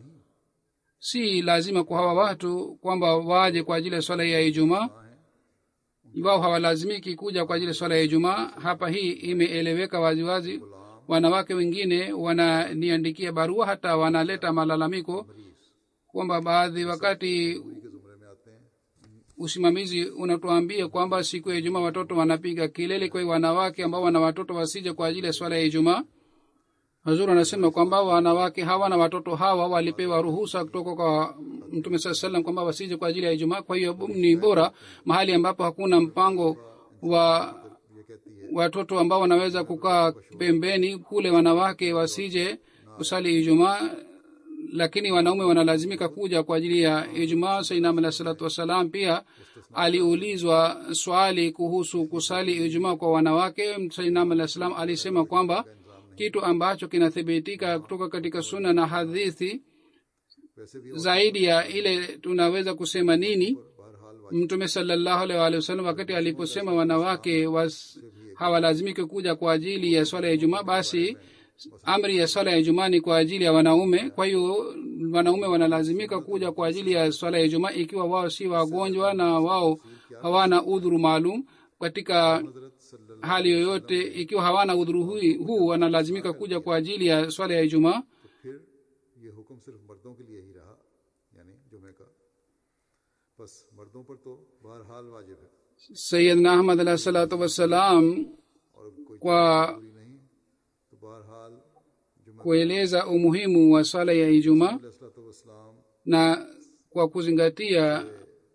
si lazima kwa hawa watu kwamba waje kwa ajili ya swala ya ijumaa wao hawalazimiki kuja kwa ajili ya swala ya ijumaa hapa hii imeeleweka waziwazi wanawake wengine wananiandikia barua hata wanaleta malalamiko kwamba baadhi wakati के जुमरे में आते हैं usimamizi unatuambia kwamba siku ya ijumaa watoto wanapiga kilele kwa hiyo wanawake ambao wana watoto wasije kwa ajili ya swala ya ijumaa hazur anasema kwamba wanawake hawa na watoto hawa walipewa ruhusa kutoka kwa mtume saa salam kwamba wasije kwa ajili ya ijumaa kwa hiyo ni bora mahali ambapo hakuna mpango wa ये कहती है watoto ambao wanaweza kukaa pembeni kule wanawake wasije kusali ijumaa lakini wanaume wanalazimika kuja kwa ajili ya ijumaa sainam alah salatu wassalam pia aliulizwa swali kuhusu kusali ijumaa kwa wanawake sainam alah salam alisema kwamba kitu ambacho kinathibitika kutoka katika suna na hadithi वैसे भी zaidi ya ile tunaweza kusema nini बहरहाल mtume salallahu alaihi waalihi wasallam wakati aliposema wanawake was, hawalazimiki kuja kwa ajili ya swala ya ijumaa basi amri ya swala ya ijumaa ni kwa ajili ya wanaume kwa hiyo wanaume wanalazimika kuja kwa ajili ya swala ya ijumaa ikiwa wao si wagonjwa na wao hawana udhuru maalum katika हजरत सल्लल्लाहु hali yoyote ikiwa hawana udhuru hui- huu wanalazimika kuja kwa ajili ya swala ya ijumaa तो फिर ये हुक्म सिर्फ मर्दों के लिए ही रहा यानी जुमे का बस मर्दों पर तो बहरहाल वाजिब है sayidna ahmad alah salatu wassalam और कोई kwa जरूरी नहीं तो बहरहाल जुमा kueleza umuhimu wa swala ya ijumaa वसलाम na kwa kuzingatia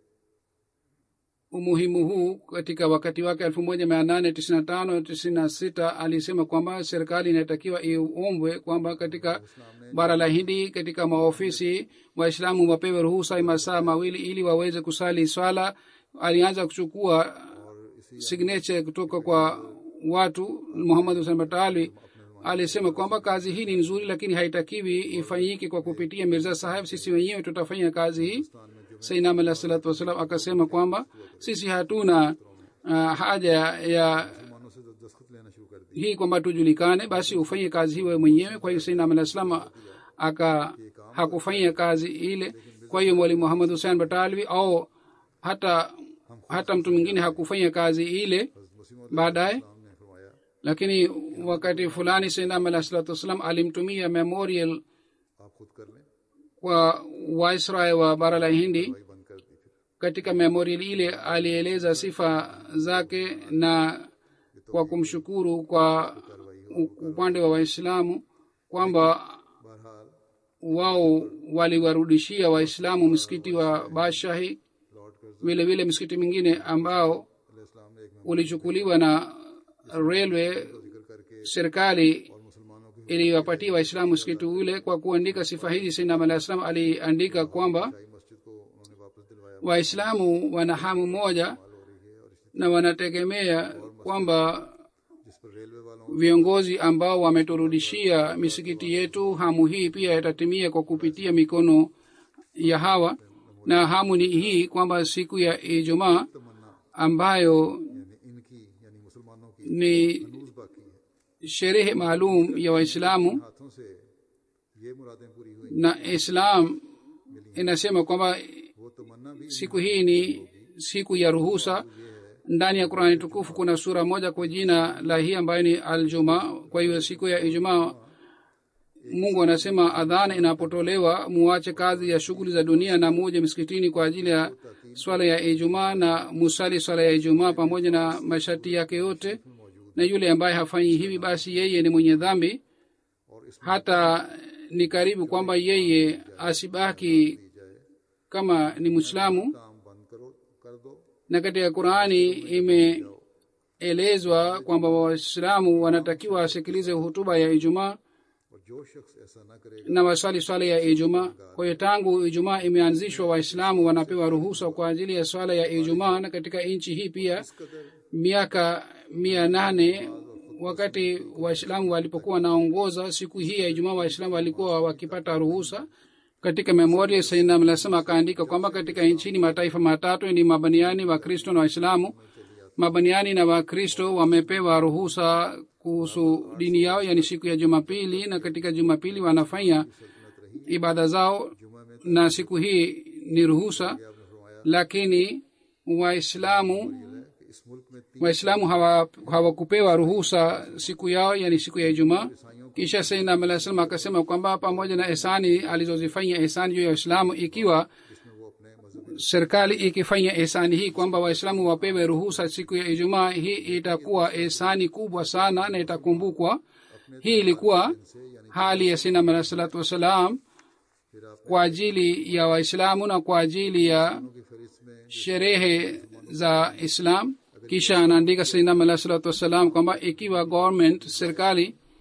umuhimu huu katika wakati wake elfu moja mia nane tisini na tano tisini na sita alisema kwamba serikali inatakiwa iombwe kwamba katika bara la hindi katika maofisi waislamu wapewe ruhusa ya masaa mawili ili waweze kusali swala alianza kuchukua signature kutoka kwa watu muhammad husen batali alisema kwamba kazi hii ni nzuri lakini haitakiwi ifanyike kwa kupitia mirza saheb sisi wenyewe tutafanya kazi hii sainam alah salatu wassalam akasema kwamba sisi hatuna uh, haja ya मुसलमानों से दस्तखत लेना शुरू कर दी hii kwamba tujulikane basi ufanye kazi hii wewe mwenyewe kwa hiyo sainam alah salam aka hakufanya kazi ile kwa hiyo mwalimu muhammad husein batalwi au hata hata mtu mwingine hakufanya kazi ile मुसीम baadaye ने फरमाया lakini wakati fulani sainam alah salatu wassalam alimtumia memorial आप खुद कर लें kwa waisrael wa bara la hindi भाई बंद कर दी फिर katika memorial ile alieleza sifa zake na kwa kumshukuru kwa u- upande wa waislamu kwamba बहरहाल wao waliwarudishia waislamu msikiti wa bashahi Lord Curzon vile vile msikiti mwingine ambao इस्लाम ने एक में ulichukuliwa na railway जिक्र करके serikali और मुसलमानों की iliwapatia waislamu msikiti ule kwa kuandika sifa hizi sinam alah salam aliandika kwamba शाही मस्जिद को उन्होंने वापस दिलवाया waislamu wana hamu moja हो रही है और इस- na wanategemea kwamba जिस पर रेलवे वालों viongozi ambao wameturudishia misikiti yetu hamu hii pia itatimia kwa kupitia mikono ya hawa na hamu ni hii kwamba siku ya ijumaa तमन्ना ambayo यानी इनकी यानी मुसलमानों की ni न्यूज बाकी है sherehe maalum ya waislamu हाथों से ये मुरादें पूरी हुई na islam inasema kwamba वो तमन्ना भी siku hii ni siku ya ruhusa ndani ya qurani tukufu kuna sura moja kwa jina la hii ambayo ni aljuma kwa hiyo siku ya ijumaa mungu anasema adhana inapotolewa muache kazi ya shughuli za dunia na muje msikitini kwa ajili ya swala ya ijumaa na musali swala ya ijumaa pamoja na masharti yake yote na yule ambaye hafanyi hivi basi yeye ni mwenye dhambi और इस hata ni karibu kwamba yeye asibaki kama ni mwislamu काम बंद करो कर दो na katika qurani imeelezwa kwamba waislamu wanatakiwa wasikilize hutuba ya ijumaa और जो शख्स ऐसा ना करेगा na waswali swala ya ijumaa kwa hiyo tangu ijumaa imeanzishwa waislamu wanapewa ruhusa kwa ajili ya swala ya ijumaa na katika nchi hii pia miaka mia nane wakati waislamu walipokuwa wanaongoza siku hii ya ijumaa waislamu walikuwa wakipata ruhusa katika memoria sainam lasema akaandika kwamba katika nchini mataifa matatu ni mabaniani wakristo na waislamu mabaniani na wakristo wamepewa ruhusa kuhusu dini yao yani siku ya jumapili na katika jumapili wanafanya ibada zao na siku hii ni ruhusa lakini waislamu कि इस मुल्क में तीन waislamu hawa- hawakupewa ruhusa siku yao yani siku ya ijumaa kisha sainam alah salam akasema kwamba pamoja na ihsani alizozifanya ihsani juu ya waislamu ikiwa जिसमें वो अपने मजहब serikali ikifanya ihsani hii kwamba waislamu wapewe ruhusa siku ya ijumaa hii itakuwa ihsani kubwa sana na itakumbukwa hii ilikuwa hali ya sinam alah salatu wassalam kwa ajili ya waislamu na kwa ajili ya की फहरिस्त में sherehe za islam kisha anaandika sainam alah salatu wassalam kwamba ikiwa government serikali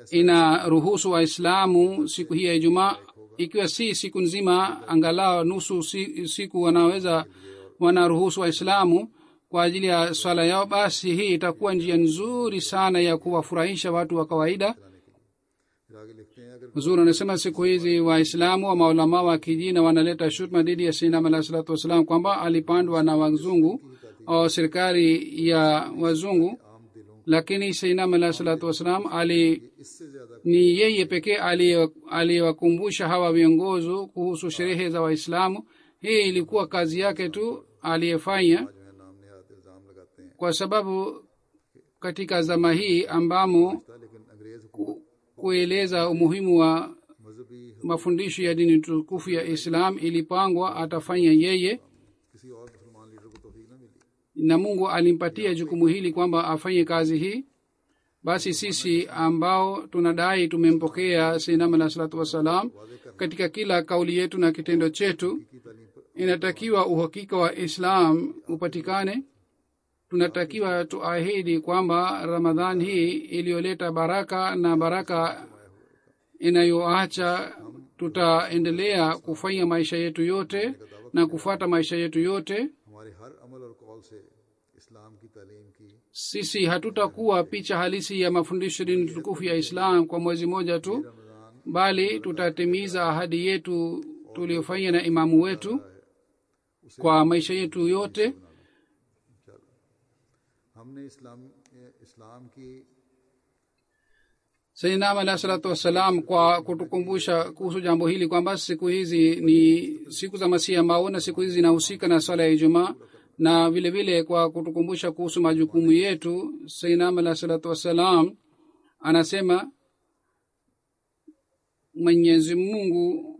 inaruhusu waislamu siku hii ya ijumaa ikiwa si siku nzima angalau nusu si, siku wanaweza wanaruhusu waislamu kwa ajili ya swala yao basi hii itakuwa njia nzuri sana ya kuwafurahisha watu wa kawaida फिर आगे लिखते हैं अगर huzuri anasema siku hizi waislamu wa maulamaa wa kijina wanaleta shutma dhidi ya sinam alah salatu wassalam kwamba alipandwa na wazungu au serikali ya wazungu आम दिलों lakini sinam alah salatu wassalam ali इससे ज्यादा ni yeye pekee aliye- aliyewakumbusha hawa viongozi kuhusu sherehe za waislamu hii ilikuwa kazi yake tu aliyefanya जो है नाम नहाद इल्जाम लगाते हैं kwa sababu katika zama hii ambamo था लेकिन अंग्रेज हुकूमत kueleza umuhimu wa मजहबी mafundisho ya dini tukufu ya islam ilipangwa atafanya yeye किसी और मुसलमान लीडर को तोफीक न मिली na mungu alimpatia jukumu hili kwamba afanye kazi hii basi sisi ambao tunadai tumempokea sinam alah salatu wassalam katika kila kauli yetu na kitendo chetu की तालीम पर inatakiwa uhakika wa islam upatikane tunatakiwa tuahidi kwamba ramadhan hii iliyoleta baraka na baraka inayoacha tutaendelea kufanya maisha yetu yote na kufuata maisha yetu yote हमारे हर अमल और कौल से इस्लाम की तालीम की sisi hatutakuwa picha halisi ya mafundisho dini tukufu ya islam kwa mwezi moja tu Ramzan bali tutatimiza ahadi yetu tuliyofanya na imamu wetu kwa maisha yetu yote हमने इस्लाम इस्लाम की sayyidinam alahi salatu wassalam kwa kutukumbusha kuhusu jambo hili kwamba siku hizi ni siku za masihi ambao na siku hizi zinahusika na swala ya ijumaa na vile vile kwa kutukumbusha kuhusu majukumu yetu sayyidinam alahi salatu wassalam anasema mwenyezi mungu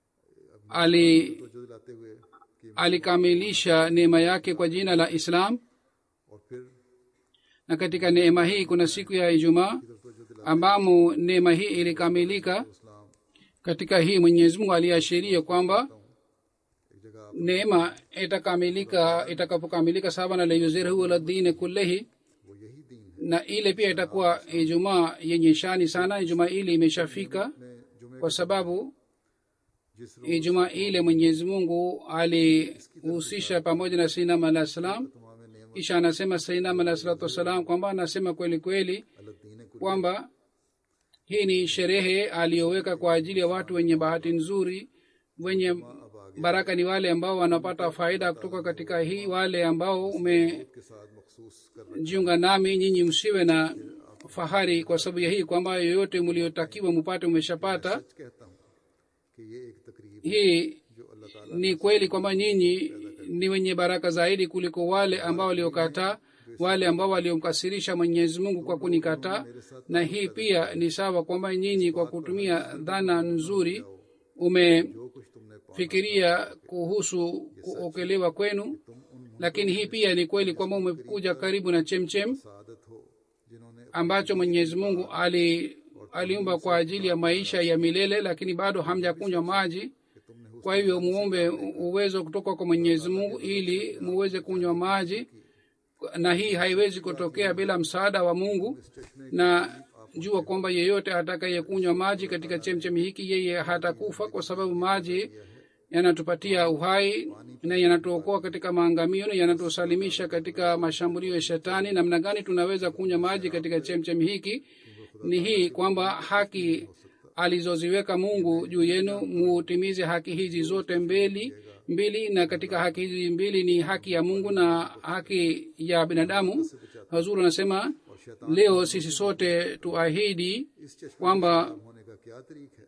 ali तवज्जो दिलाते हुए कि alikamilisha neema yake kwa jina la islam और फिर na katika neema hii kuna siku ya ijumaa तवज्जो दिला ambamo neema hii ilikamilika इस्लाम katika hii mwenyezi mungu aliashiria kwamba एक जगह आप neema itakamilika itakapokamilika sawa na layuzirhu ala dini kullihi वो यही दीन है na ile pia itakuwa ijumaa yenye shani sana ijumaa ile imeshafika ने जुमे kwa sababu जिस रोज ijumaa ile mwenyezi mungu alihusisha pamoja na sinam alah salam तुम्हां में नेमत kisha anasema sinam alah salatu wassalam kwamba anasema kweli kweli अल्लाह दीन कुल kwamba hii ni sherehe aliyoweka kwa ajili ya watu wenye bahati nzuri wenye अब आगे baraka ni wale ambao wanapata faida kutoka katika hii wale ambao umejiunga के साथ मखसूस कर nami nyinyi msiwe na fahari kwa sababu ya hii kwamba yoyote mliotakiwa mupate umeshapata सच कहता हूँ कि ये एक तकरीब hii जो अल्लाह ताला ni kweli kwamba nyinyi ni wenye baraka zaidi kuliko wale ambao waliokataa wale ambao waliomkasirisha mwenyezi mungu kwa kunikataa na hii pia ni sawa kwamba nyinyi kwa kutumia dhana nzuri umefikiria जो कुछ तुमने पा kuhusu kuokelewa kwenu lakini hii pia ni kweli kwamba umekuja karibu na chemchem सादत हो जिन्होंने ambacho mwenyezi mungu ali aliumba kwa ajili ya maisha ya milele lakini bado hamjakunywa maji कि तुमने kwa hivyo muombe uwezo kutoka kwa mwenyezi mungu ili muweze kunywa maji na hii haiwezi kutokea bila msaada wa mungu na jua kwamba yeyote atakayekunywa maji katika chemchemi hiki yeye hatakufa kwa sababu maji yanatupatia uhai na yanatuokoa katika maangamio na yanatusalimisha katika mashambulio ya shetani namna gani tunaweza kunywa maji katika chemchemi hiki ni hii kwamba haki alizoziweka mungu juu yenu mutimize haki hizi zote mbili mbili na katika haki hizi mbili ni haki ya mungu na haki ya binadamu hazuru anasema leo sisi sote tuahidi इस चश्मे kwamba होने का क्या तरीक है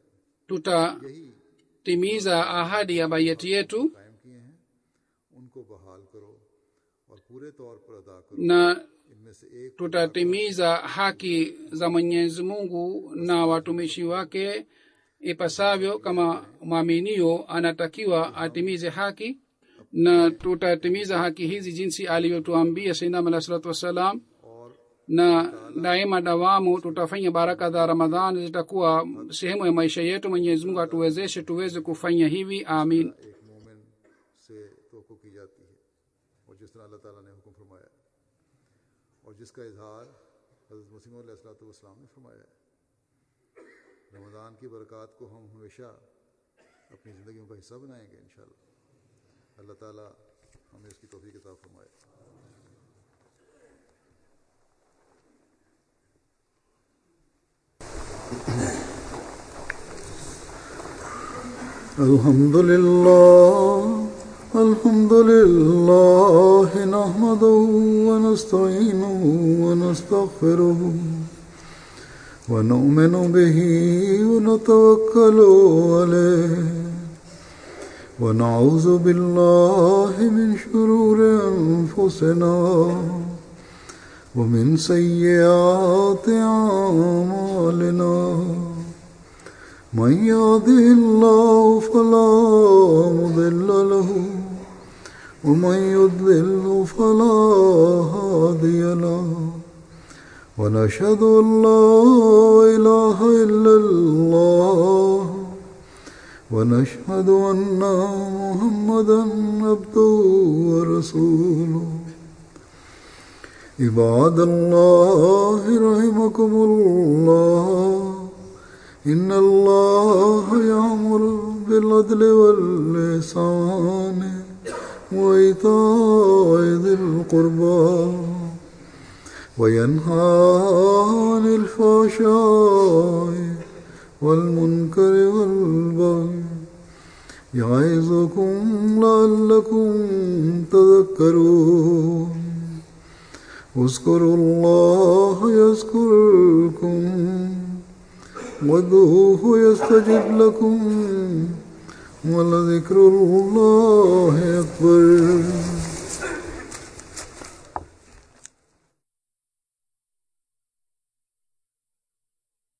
tutatimiza यही ahadi ya bayeti yetu कायम किए हैं उनको बहाल करो और पूरे तौर पर अदा करो na इनमें से एक tutatimiza haki za mwenyezi mungu na watumishi wake ipasavyo kama mwaminio anatakiwa atimize haki na tutatimiza haki hizi jinsi alivyotuambia sainam alah salatu wassalam और na daima dawamu tutafanya baraka za ramadhan zitakuwa sehemu ya maisha yetu mwenyezi mungu atuwezeshe tuweze kufanya hivi amin एक मोमिन से तो की जाती है और जिस तरह अल्लाह ताला ने हुक्म फरमाया है और जिसका इजहार हज़रत मसीम ने फरमाया है रमज़ान की बरक़ात को हम हमेशा अपनी ज़िंदगियों का हिस्सा बनाएंगे इन अल्लाह ताला हमें इसकी तोफ़ी किताब फरमाए الحمد لله الحمد لله نحمده ونستعينه ونستغفره ونؤمن به ونتوكل عليه ونعوذ بالله من شرور أنفسنا ومن سيئات أعمالنا من يهده الله فلا مضل له ومن يضلل فلا هادي له ونشهد ان لا اله الا الله ونشهد ان محمدا عبده ورسوله عباد الله رحمكم الله إن الله يأمر بالعدل واللسان وإيتاء ذي القربى وينهى عن الفحشاء والمنكر والبغي يعظكم لعلكم تذكرون اذكروا الله يذكركم وادعوه يستجب لكم ولذكر الله أكبر